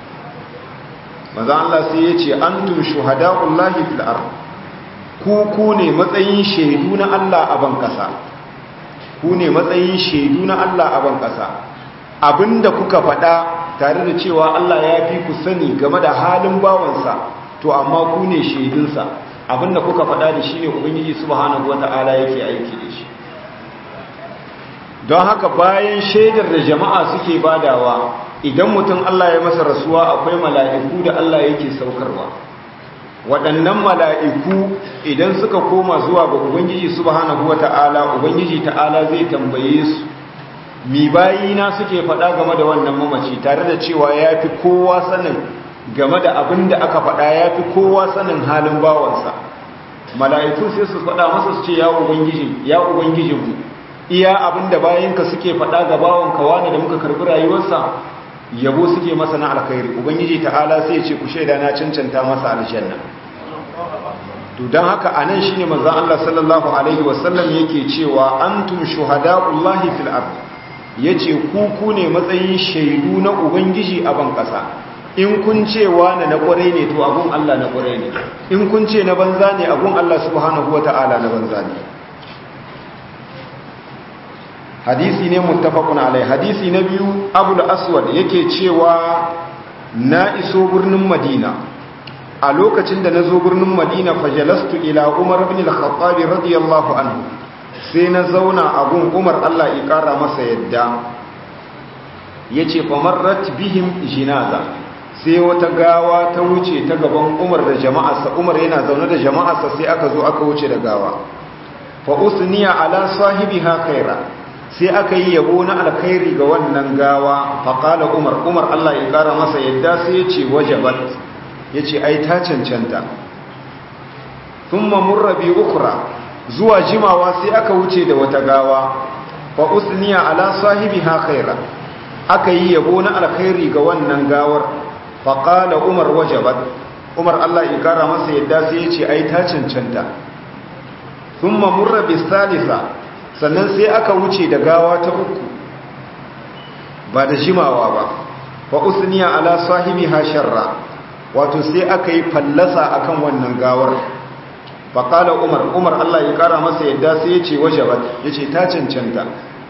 manzon Allah sai yace antum shuhada'ullahi fil ard ku ku ne matsayin shaidu na Allah a ban kasa ku ne matsayin shaidu na Allah a ban kasa abinda kuka faɗa tare da cewa Allah ya fi ku sani game da halin bawansa to amma ku ne shaidunsa abinda kuka faɗa da shi ne ubangiji subhanahu wata'ala yake aiki da shi don haka bayan shaidar da jama'a suke badawa idan mutum Allah ya masa rasuwa akwai mala'iku da Allah yake saukarwa waɗannan mala'iku idan suka koma zuwa ga ubangiji subhanahu wata'ala ubangiji ta'ala zai tambaye su mi bayina suke faɗa game da wannan mamaci tare da cewa ya fi kowa sanin game da abin da aka faɗa ya fi kowa sanin halin bawansa mala'iku sai su faɗa masa su ce ya ubangiji ya ubangijinmu iya abin da bayinka suke faɗa ga bawanka wani da muka karɓi rayuwarsa yabo suke masa na alkhairi ubangiji ta'ala sai ce ku shaida na cancanta masa aljanna to don haka anan shine manzon Allah sallallahu alaihi wasallam yake cewa antum shuhada'ullahi fil ard yace ku ku ne matsayin shaidu na ubangiji a ban kasa in kun ce wani na kwarai ne to abun Allah na kwarai ne in kun ce na banza ne abun Allah subhanahu wata'ala na banza ne hadisi ne muttafaqun alai hadisi na biyu abul aswad yake cewa na iso birnin madina a lokacin da na zo birnin madina fajalastu ila umar ibn al-khattab radiyallahu anhu sai na zauna a gun umar Allah ya kara masa yadda yace fa marrat bihim jinaza sai wata gawa ta wuce ta gaban umar da jama'arsa umar yana zaune da jama'arsa sai aka zo aka wuce da gawa fa usniya ala sahibiha khaira sai aka yi yabo na alkhairi ga wannan gawa faƙala umar umar Allah ya ƙara masa yadda sai ya ce wajabat ya ce ai ta cancanta sun mamurrabi ukura zuwa jimawa sai aka wuce da wata gawa fa usniya ala sahibi ha khaira aka yi yabo na alkhairi ga wannan gawar faƙala umar wajabat umar Allah ya ƙara masa yadda sai ya ce ai ta cancanta sun mamurrabi salisa sannan sai aka wuce da gawa ta uku ba da jimawa ba fa usniya ala sahibi sharra wato sai aka yi fallasa akan wannan gawar fa qala umar umar Allah ya kara masa yadda sai ya ce wajabat yace ta cancanta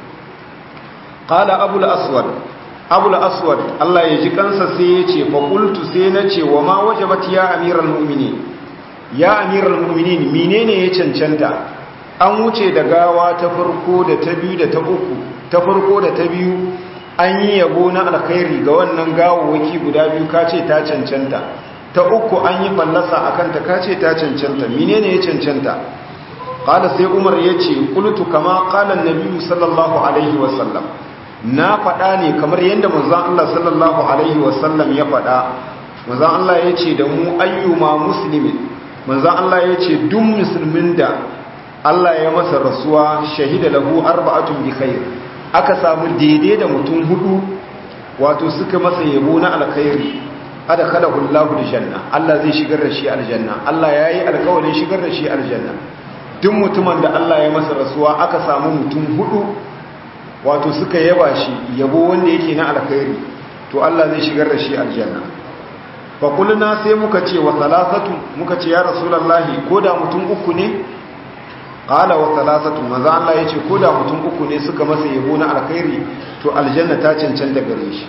qala abul aswad abul aswad Allah ya ji kansa sai ya ce fa qultu sai na ce wa ma wajabat ya amiral mu'minin ya amiral mu'minin menene ya cancanta an wuce da gawa ta farko da ta biyu da ta uku ta farko da ta biyu an yi yabo na alkhairi ga wannan gawawaki guda biyu kace ta cancanta ta uku an yi fallasa akan ta kace ta cancanta menene ya cancanta qala sai umar yace qultu kama qala an-nabi sallallahu alaihi wasallam na faɗa ne kamar yadda manzon Allah sallallahu alaihi wasallam ya faɗa manzon Allah yace da mu ayyuma muslimin manzon Allah yace duk musulmin da Allah ya masa rasuwa shahida lahu arba'atun bi khair aka samu daidai da mutum hudu wato suka masa yabo na alkhairi adkhalahu Allahu aljanna Allah zai shigar da shi aljanna Allah yayi alƙawarin shigar da shi aljanna duk mutumin da Allah ya masa rasuwa aka samu mutum hudu wato suka yaba shi yabo wanda yake na alkhairi to Allah zai shigar da shi aljanna fa kulna sai muka ce wa salasatu muka ce ya rasulullahi koda mutum uku ne qala wa thalathatu maza Allah yace ko da mutum uku ne suka masa yabo na alkhairi to aljanna ta cancanta gare shi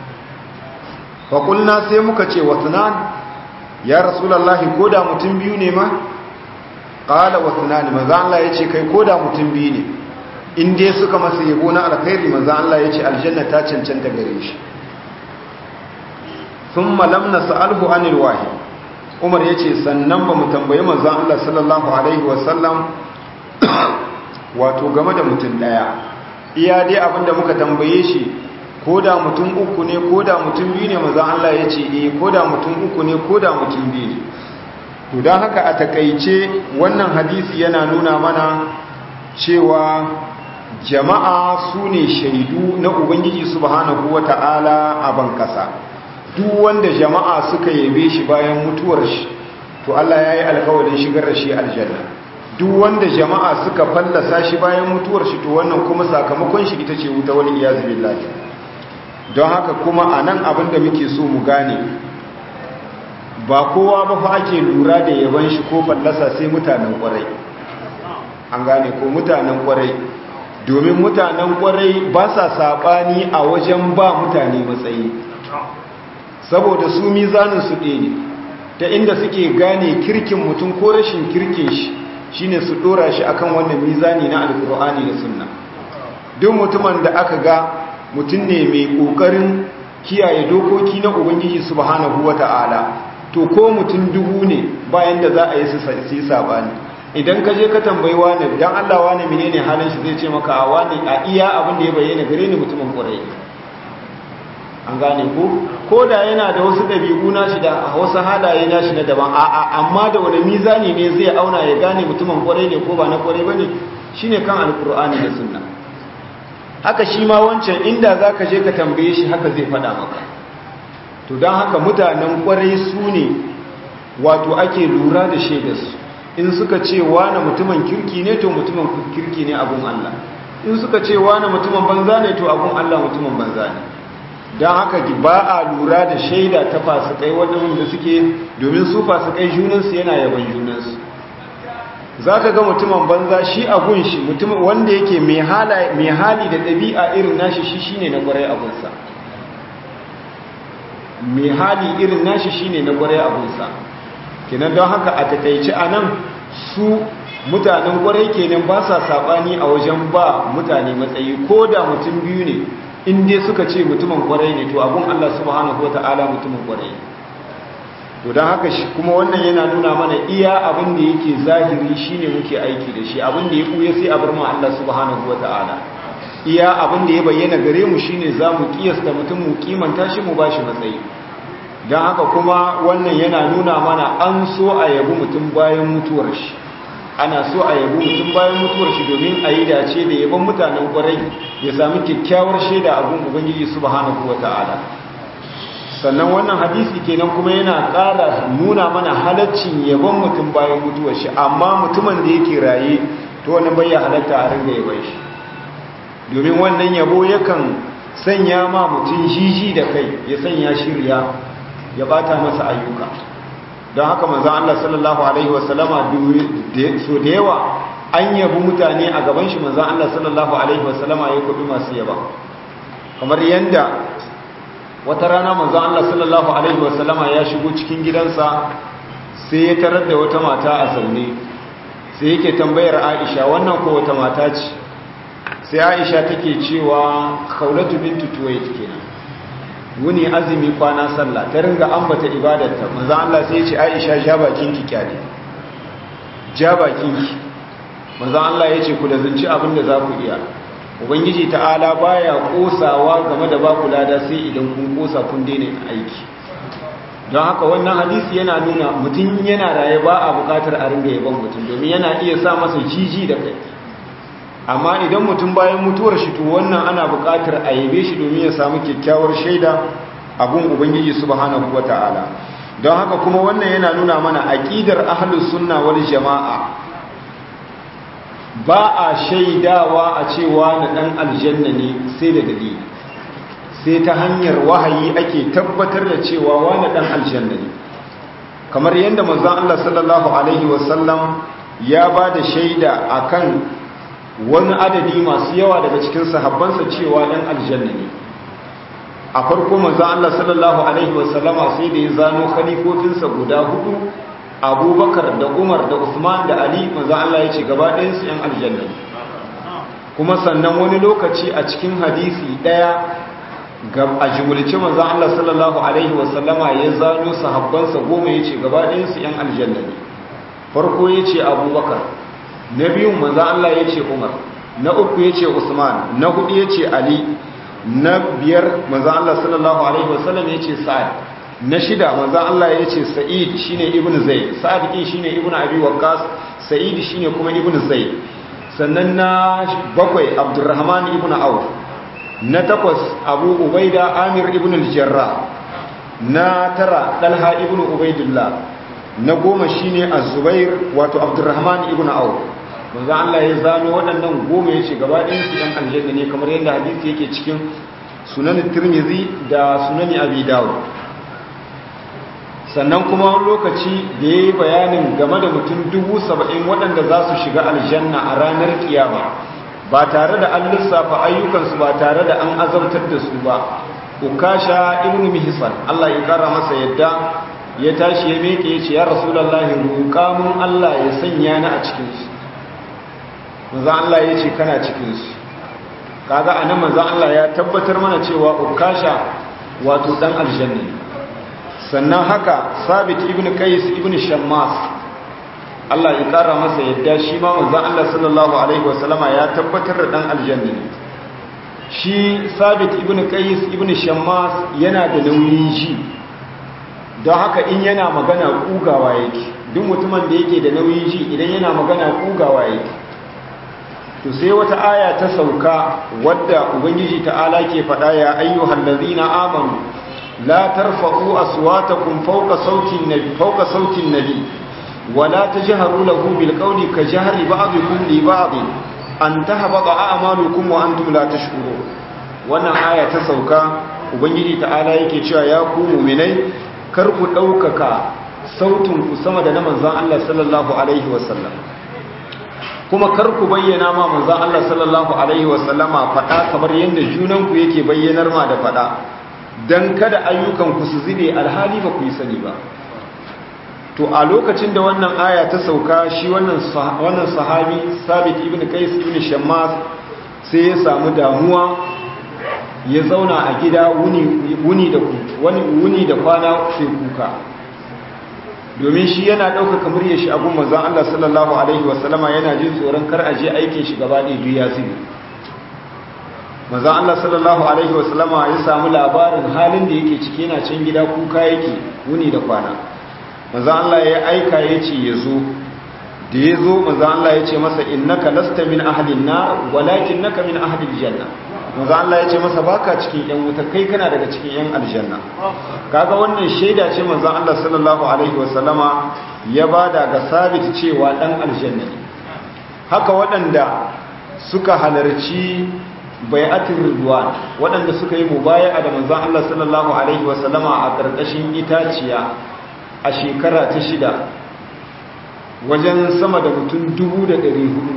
fa qulna sai muka ce wa sunan ya rasulullahi ko da mutum biyu ne ma qala wa sunan maza Allah yace kai ko da mutum biyu ne in dai suka masa yabo na alkhairi manzon Allah ya ce aljanna ta cancanta gare shi thumma lam nas'alhu anil wahid Umar ya ce sannan ba mu tambayi manzon Allah sallallahu alaihi wasallam wato game da mutum daya iya dai abinda muka tambaye shi ko da mutum uku ne ko da mutum biyu ne manzon Allah ya ce eh ko da mutum uku ne ko da mutum biyu ne to don haka a takaice wannan hadisi yana nuna mana cewa jama'a su ne shaidu na ubangiji subhanahu wata'ala a ban kasa duk wanda jama'a suka yabe shi bayan mutuwar shi to Allah ya yi alkawarin shigar da shi aljanna duk wanda jama'a suka fallasa shi bayan mutuwar shi to wannan kuma sakamakon shi ita ce wuta wani iyazu billahi don haka kuma a nan abin da muke so mu gane ba kowa ba fa ake lura da yaban shi ko fallasa sai mutanen kwarai an gane ko mutanen kwarai domin mutanen kwarai ba sa saɓani a wajen ba mutane matsayi saboda su mizanin su ɗaya ne ta inda suke gane kirkin mutum ko rashin kirkin shi shine su ɗora shi akan wannan mizani na alkur'ani da sunna duk mutumin da aka ga mutum ne mai ƙoƙarin kiyaye dokoki na ubangiji subhanahu wata'ala to ko mutum dubu ne bayan da za a yi su yi sabani idan ka je ka tambayi wani dan Allah wani menene halin shi zai ce maka a wani a iya abin da ya bayyana gare ni mutumin ƙwarai an gane ko ko da yana da wasu ɗabi'u nashi da wasu halaye nashi na daban a'a amma da wani mizani ne zai auna ya gane mutumin ƙwarai ne ko ba na ƙwarai bane shine kan alkur'ani da sunna haka shi ma wancan inda za ka je ka tambaye shi haka zai faɗa maka to don haka mutanen ƙwarai su ne wato ake lura da shaidarsu in suka ce wane mutumin kirki ne to mutumin kirki ne abun Allah in suka ce wane mutumin banza ne to abun Allah mutumin banza ne don haka ba a lura da shaida ta fasikai waɗanda suke domin su fasikai junansu yana yaban junansu za ka ga mutumin banza shi a gunshi mutumin wanda yake mai hali da ɗabi'a irin nashi shi shine na ƙwarai abunsa mai hali irin nashi shine na ƙwarai abunsa kenan don haka a takaici a nan su mutanen ƙwarai kenan ba sa saɓani a wajen ba mutane matsayi ko da mutum biyu ne in dai suka ce mutumin ƙwarai ne to abun Allah subhanahu wa ta'ala mutumin ƙwarai ne to don haka shi kuma wannan yana nuna mana iya abin da yake zahiri shine muke aiki da shi abin da ya kuya sai a bar mu Allah subhanahu wata'ala iya abin da ya bayyana gare mu shine zamu kiyasta mutum mu kimanta shi mu bashi matsayi don haka kuma wannan yana nuna mana an so a yabi mutum bayan mutuwar shi ana so a yabi mutum bayan mutuwar shi domin a yi dace da yaban mutanen kwarai ya sami kyakkyawar shaida a gun ubangiji subhanahu wata'ala sannan wannan hadisi kenan kuma yana ƙara nuna mana halaccin yabon mutum bayan mutuwar shi amma mutumin da yake raye to wannan bai halatta a ringa yaban shi domin wannan yabo yakan sanya ma mutum jiji da kai ya sanya shirya ya bata masa ayyuka don haka manzo Allah sallallahu alaihi wasallama so da yawa an yabi mutane a gaban shi manzo Allah sallallahu alaihi wasallama ya kubi masu yaba kamar yanda wata rana manzo Allah sallallahu alaihi wasallama ya shigo cikin gidansa sai ya tarar da wata mata a zaune sai yake tambayar Aisha wannan ko wata mata ce sai Aisha take cewa Khawlatu bintu Tuwayt kenan wuni azumi kwana sallah ta ringa ambata ibadarta manzo Allah sai ya ce Aisha ja bakin ki kyale ja bakin ki manzo Allah ya ce ku da zunci abinda za ku iya ubangiji ta'ala baya kosawa game da baku lada sai idan kun kosa kun daina aiki don haka wannan hadisi yana nuna mutum yana raye ba a bukatar a ringa yaban mutum domin yana iya sa masa jiji da kai amma idan mutum bayan mutuwar shi to wannan ana bukatar a yabe shi domin ya samu kyakkyawar shaida a gun ubangiji subhanahu wata'ala don haka kuma wannan yana nuna mana aqidar ahlus sunna wal jama'a ba a shaidawa a cewa na ɗan aljanna ne sai da dalili sai ta hanyar wahayi ake tabbatar da cewa wani ɗan aljanna ne kamar yadda manzon Allah sallallahu alaihi wasallam ya ba da shaida akan wani adadi masu yawa daga cikin sahabbansa cewa ɗan aljanna ne a farko manzon Allah sallallahu alaihi wasallama sai da ya zano khalifofinsa guda hudu abubakar da umar da usman da ali manzan Allah ya ce gaba ɗayansu ‘yan aljanna kuma sannan wani lokaci a cikin hadisi daya ga a jimulci manzon Allah sallallahu alaihi wasallama ya zano sahabbansa goma yace gaba ɗayan su yan aljanna ne farko yace Abubakar na biyu manzon Allah yace Umar na uku yace Usman na hudu yace Ali na biyar manzon Allah sallallahu alaihi wasallam yace Sa'ad na shida manzon Allah yace Sa'id shine ibnu Zaid Sa'ad din shine ibnu Abi Waqqas Sa'id shine kuma ibnu Zaid sannan na bakwai Abdurrahman ibnu Auf na takwas Abu Ubaida Amir ibn al-Jarrah na tara Talha ibn Ubaidillah na goma shine Az-Zubair wato Abdurrahman ibn Auf manzo Allah ya zano waɗannan goma yace gaba ɗayan su ɗan aljanna ne kamar yadda hadisi yake cikin Sunan Tirmidhi da Sunan Abi Dawud sannan kuma wani lokaci da ya yi bayanin game da mutum dubu saba'in waɗanda za su shiga aljanna a ranar kiyama ba tare da an lissafa ayyukansu ba tare da an azabtar da su ba ukasha ibn mihsan Allah ya kara masa yadda ya tashi ya meke ya ce ya rasulullahi roƙa mun Allah ya sanya ni a cikin su manzo Allah ya ce kana cikin su kaga anan manzo Allah ya tabbatar mana cewa ukasha wato dan aljanna ne sannan haka sabit ibn qais ibn shammas Allah ya kara masa yadda shi ma manzon Allah sallallahu alaihi wasallama ya tabbatar da dan aljanna ne shi sabit ibn qais ibn shammas yana da nauyin ji don haka in yana magana kugawa yake duk mutumin da yake da nauyin ji idan yana magana kugawa yake to sai wata aya ta sauka wadda ubangiji ta'ala ke faɗa ya ayyuhal ladzina amanu لا ترفعوا أصواتكم فوق صوت النبي فوق صوت النبي ولا تجهروا له بالقول كجهر بعضكم لبعض أن تهبط أعمالكم وأنتم لا تشكرون wannan aya ta sauka ubangiji ta'ala yake cewa ya ku mu'minai kar ku daukaka sautin ku sama da na manzon Allah sallallahu alaihi wasallam kuma kar ku bayyana ma manzon Allah sallallahu alaihi wasallama fada kamar yanda junan ku yake bayyanar ma da fada don kada ayyukanku su zube alhali ba ku yi sani ba to a lokacin da wannan aya ta sauka shi wannan sahabi sabit ibn qais ibn shammas sai ya samu damuwa ya zauna a gida wuni da wani wuni da kwana sai kuka domin shi yana ɗaukaka muryar shi abun manzon Allah sallallahu alaihi wasallama yana jin tsoron kar a je aikin shi gaba ɗaya duk ya zube manzon Allah sallallahu alaihi wasallama ya samu labarin halin da yake ciki yana can gida kuka yake wuni da kwana manzon Allah ya aika ya ce ya zo da ya zo manzon Allah ya ce masa innaka lasta min ahlin nar walakinnaka min ahlil janna manzon Allah ya ce masa baka cikin yan wuta kai kana daga cikin yan aljanna kaga wannan shaida ce manzon Allah sallallahu alaihi wasallama ya bada ga sabit cewa dan aljanna ne haka waɗanda suka halarci bai'atul ridwan waɗanda suka yi mubaya'a da manzon Allah sallallahu alaihi wasallama a ƙarƙashin itaciya a shekara ta shida wajen sama da mutum dubu da ɗari hudu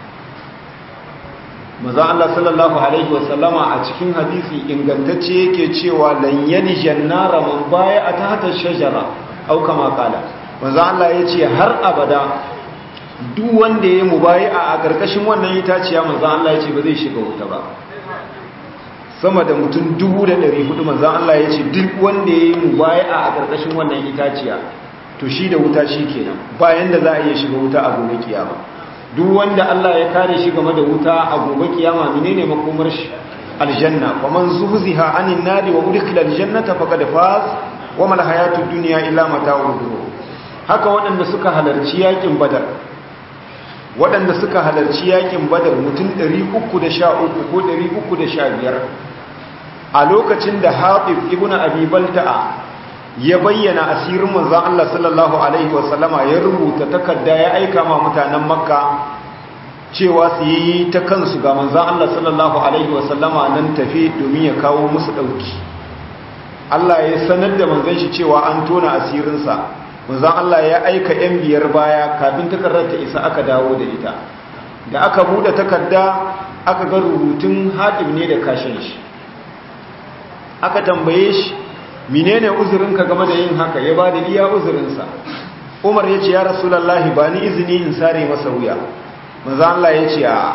manzon Allah sallallahu alaihi wasallama a cikin hadisi ingantacce yake cewa lan yali jannara man baya'a ta hata shajara au kama kala manzon Allah ya ce har abada duk wanda ya yi mubayi'a a ƙarƙashin wannan itaciya manzan Allah ya ce ba zai shiga wuta ba sama da mutum dubu da ɗari hudu manzan Allah ya ce duk wanda ya yi mubayi'a a ƙarƙashin wannan itaciya to shi da wuta shi kenan bayan da za a iya shiga wuta a gobe kiyama duk wanda Allah ya kare shi game da wuta a gobe kiyama menene makomar shi aljanna wa man zuhziha anin nari wa udkhila aljannata faqad faz wa mal hayatud dunya illa mata'ul ghurur haka waɗanda suka halarci yakin badar waɗanda suka halarci yakin badar mutum 313 ko 315 a lokacin da haɗif ibn abi balta'a ya bayyana asirin manzan Allah sallallahu alaihi wasallama ya rubuta takarda ya aika ma mutanen makka cewa su yi ta kansu ga manzan Allah sallallahu alaihi wasallama nan tafi domin ya kawo musu ɗauki Allah ya sanar da manzan shi cewa an tona asirinsa manzan Allah ya aika 'yan biyar baya kafin takardar ta isa aka dawo da ita da aka buɗe takarda aka ga rubutun haɗib ne da kashin shi aka tambaye shi menene uzurinka game da yin haka ya ba da iya uzurinsa umar ya ce ya rasulallahi ba ni izini in sare masa wuya manzan Allah ya ce a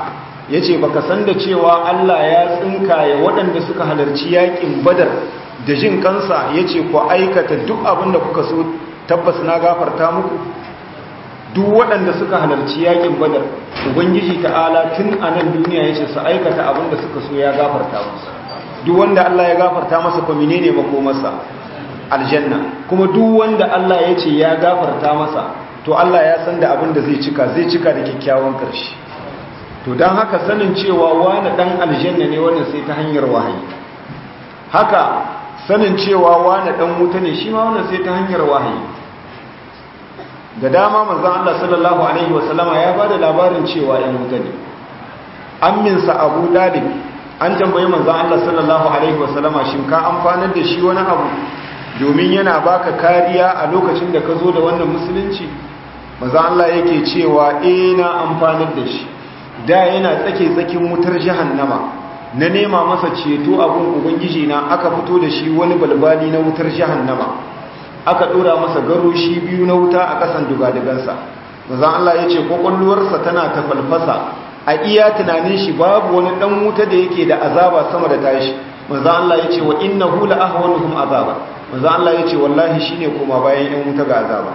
yace baka san da cewa Allah ya tsinkaye waɗanda suka halarci yakin badar da jin kansa yace ku aikata duk abin da kuka so tabbas na gafarta muku duk waɗanda suka halarci yakin badar ubangiji ta'ala tun a nan duniya yace su aikata abin da suka so ya gafarta musu duk wanda Allah ya gafarta masa ko menene makomarsa aljanna kuma duk wanda Allah ya ce ya gafarta masa to Allah ya san da abin da zai cika zai cika da kyakkyawan ƙarshe to don haka sanin cewa wani ɗan aljanna ne wannan sai ta hanyar wahayi haka sanin cewa wani ɗan wuta ne shi ma wannan sai ta hanyar wahayi da dama manzon Allah sallallahu alaihi wasallama ya ba da labarin cewa ɗan wuta ne amminsa abu dalib an tambayi manzon Allah sallallahu alaihi wasallama shin ka amfanar da shi wani abu domin yana baka kariya a lokacin da ka zo da wannan musulunci maza Allah yake cewa eh na amfanar da shi da yana tsake tsakin wutar jahannama na nema masa ceto abun ubangiji na aka fito da shi wani balbali na wutar jahannama aka dora masa garoshi biyu na wuta a kasan dugadigansa maza Allah ya ce kwakwalwarsa tana ta falfasa a iya tunanin shi babu wani dan wuta da yake da azaba sama da tashi maza Allah ya ce wa innahu la ahwanuhum azaba manzan Allah ya ce wallahi shi ne kuma bayan yan wuta ga azaba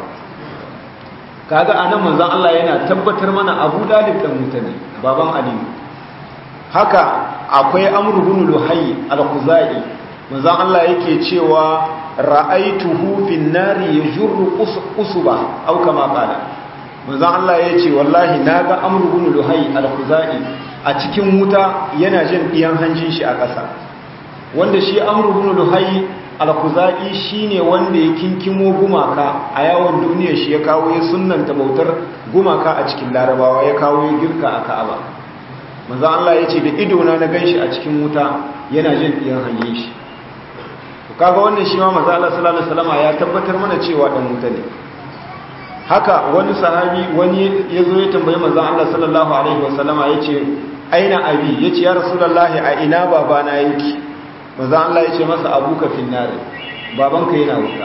kaga anan manzan Allah yana tabbatar mana abu dalib ɗan wuta ne baban aliyu haka akwai amurhun luhayi al-khuzai manzan Allah yake cewa ra'aituhu fin nari yajurru usuba aw kama qala manzan Allah ya ce wallahi naga amurhun luhayi al-khuzai a cikin wuta yana jin ɗiyan hanjin shi a ƙasa wanda shi amurhun luhayi alkuza'i shine wanda ya kinkimo gumaka a yawon duniya shi ya kawo ya sunanta bautar gumaka a cikin larabawa ya kawo ya girka a ka'aba maza Allah ya ce da idona na ganshi a cikin wuta yana jin ɗiyan hanyar shi kaga wannan shi ma maza Allah sallallahu alaihi wasallam ya tabbatar mana cewa dan wuta ne haka wani sahabi wani ya zo ya tambayi maza Allah sallallahu alaihi wasallam ya ce aina abi ya ce ya rasulullahi a ina babana yake maza Allah ya ce masa abuka finnare babanka yana wuta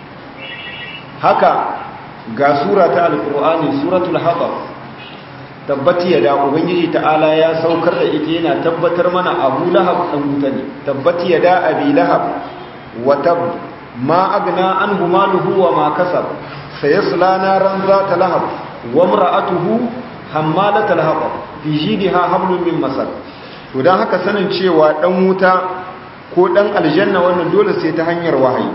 haka ga sura ta alkur'ani suratul haɓar tabbati ya da ubangiji ta'ala ya saukar da ita yana tabbatar mana abu lahab ɗan wuta ne tabbati ya da abi lahab wata ma agna an humaluhu wa ma kasab sayasla naran zata lahab wa mar'atuhu hammalatal haɓar fi jidha hablum min masar to dan haka sanin cewa ɗan wuta ko ɗan aljanna wannan dole sai ta hanyar wahayi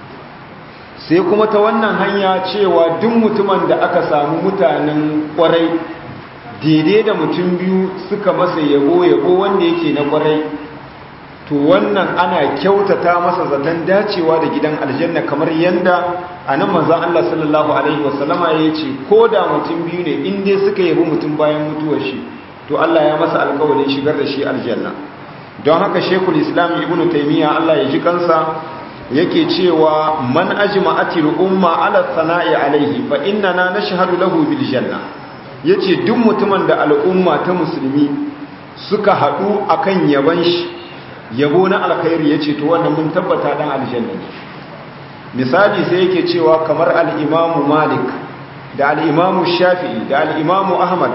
sai kuma ta wannan hanya cewa duk mutumin da aka samu mutanen ƙwarai daidai da mutum biyu suka masa yabo yabo wanda yake na ƙwarai to wannan ana kyautata masa zaton dacewa da gidan aljanna kamar yanda a nan manzan Allah sallallahu alaihi wasallama ya ce ko da mutum biyu ne in dai suka yabi mutum bayan mutuwar shi to Allah ya masa alƙawarin shigar da shi aljanna don haka shekul islam ibn taimiyya Allah ya ji kansa yake cewa man ajma'atil umma ala sana'i alaihi fa innana nashhadu lahu bil janna yace duk mutumin da al'umma ta musulmi suka hadu akan yaban shi yabo na alkhairi yace to wannan mun tabbata dan aljanna ne misali sai yake cewa kamar al-imam malik da al-imam shafi'i da al-imam ahmad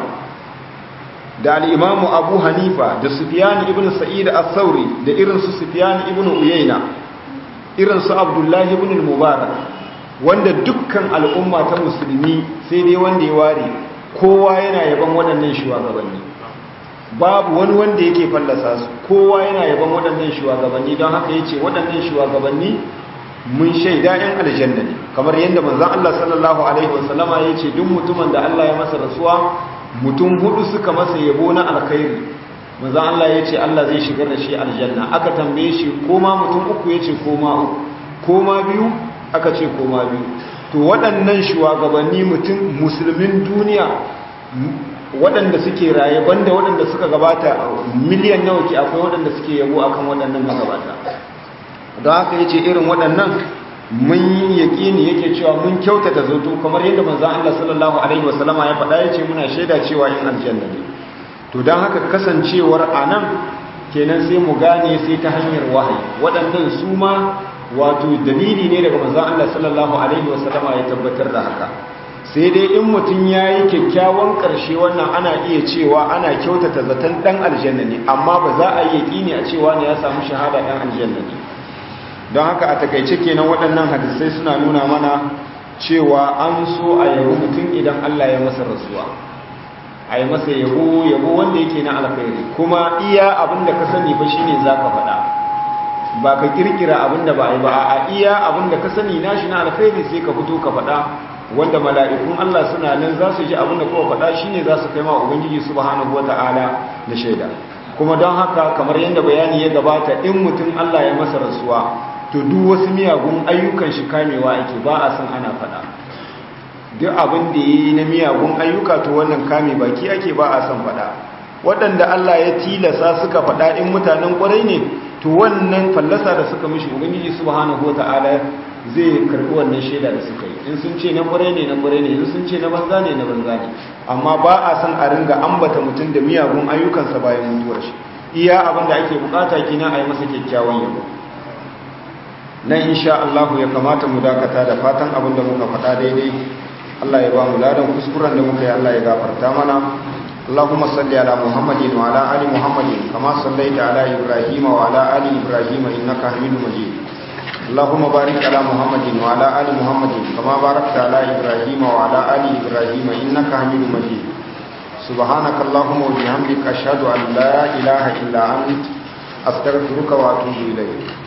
da al'imamu abu hanifa da sufiyani ibn sa'id al-sauri da irinsu sufiyani ibn uyaina irinsu abdullahi ibn mubarak wanda dukkan al'umma ta musulmi sai dai wanda ya ware kowa yana yaban waɗannan shugabanni babu wani wanda yake fallasa su kowa yana yaban waɗannan shugabanni don haka ya ce waɗannan shugabanni mun shaida ‘yan aljanna ne kamar yadda manzan Allah sallallahu Alaihi wasallama ya ce duk mutumin da Allah ya masa rasuwa mutum hudu suka masa yabo na alkhairi maza Allah ya ce Allah zai shigar da shi aljanna aka tambaye shi koma mutum uku ya ce koma uku koma biyu aka ce koma biyu to waɗannan shugabanni mutum musulmin duniya waɗanda suke raye banda waɗanda suka gabata miliyan nawa ke akwai waɗanda suke yabo akan waɗannan magabata don haka ya ce irin waɗannan mun yi yaƙini yake cewa mun kyautata zato kamar yadda manzan Allah sallallahu Alaihi wasallama ya faɗa ya ce muna shaida cewa yin aljanna ne to don haka kasancewar a nan kenan sai mu gane sai ta hanyar wahayi waɗannan su ma wato dalili ne daga manzan Allah sallallahu Alaihi wasallama ya tabbatar da haka sai dai in mutum ya yi kyakkyawan ƙarshe wannan ana iya cewa ana kyautata zaton ɗan aljanna ne amma ba za a yi yaƙini a cewa ne ya samu shahada ɗan aljanna ne don haka a takaice kenan waɗannan hadisai suna nuna mana cewa an so a yabi mutum idan Allah ya masa rasuwa a yi masa yabo yabo wanda yake na alkhairi kuma iya abin da ka sani fa shine za ka faɗa ba ka kirkira abin da ba a yi ba a iya abin da ka sani nashi na alkhairi sai ka fito ka faɗa wanda mala'ikun Allah suna nan za su ji abin da kowa faɗa shine za su kai ma ubangiji subhanahu wata'ala da shaida kuma don haka kamar yadda bayani ya gabata in mutum Allah ya masa rasuwa to duk wasu miyagun ayyukan shi kamewa ake ba a san ana faɗa duk abin da yi na miyagun ayyuka to wannan kame baki ake ba a san faɗa waɗanda Allah ya tilasa suka faɗa in mutanen ƙwarai ne to wannan fallasa da suka mishi ubangiji subhanahu wata'ala zai karɓi wannan shaida da suka yi in sun ce na ƙwarai ne na ƙwarai ne in sun ce na banza ne na banza ne amma ba a san a ringa ambata mutum da miyagun ayyukansa bayan mutuwar shi iya abin da ake bukata kina a yi masa kyakkyawan yabo nan insha Allah ya kamata mu dakata da fatan abin da muka faɗa daidai Allah ya ba mu ladan kuskuren da muka yi Allah ya gafarta mana Allahumma salli ala Muhammadin wa ala ali Muhammadin kama sallaita ala Ibrahim wa ala ali Ibrahim innaka Hamidum Majid Allahumma barik ala Muhammadin wa ala ali Muhammadin kama barakta ala Ibrahim wa ala ali Ibrahim innaka Hamidum Majid Subhanaka Allahumma wa bihamdika ashhadu an la ilaha illa anta astaghfiruka wa atubu ilayk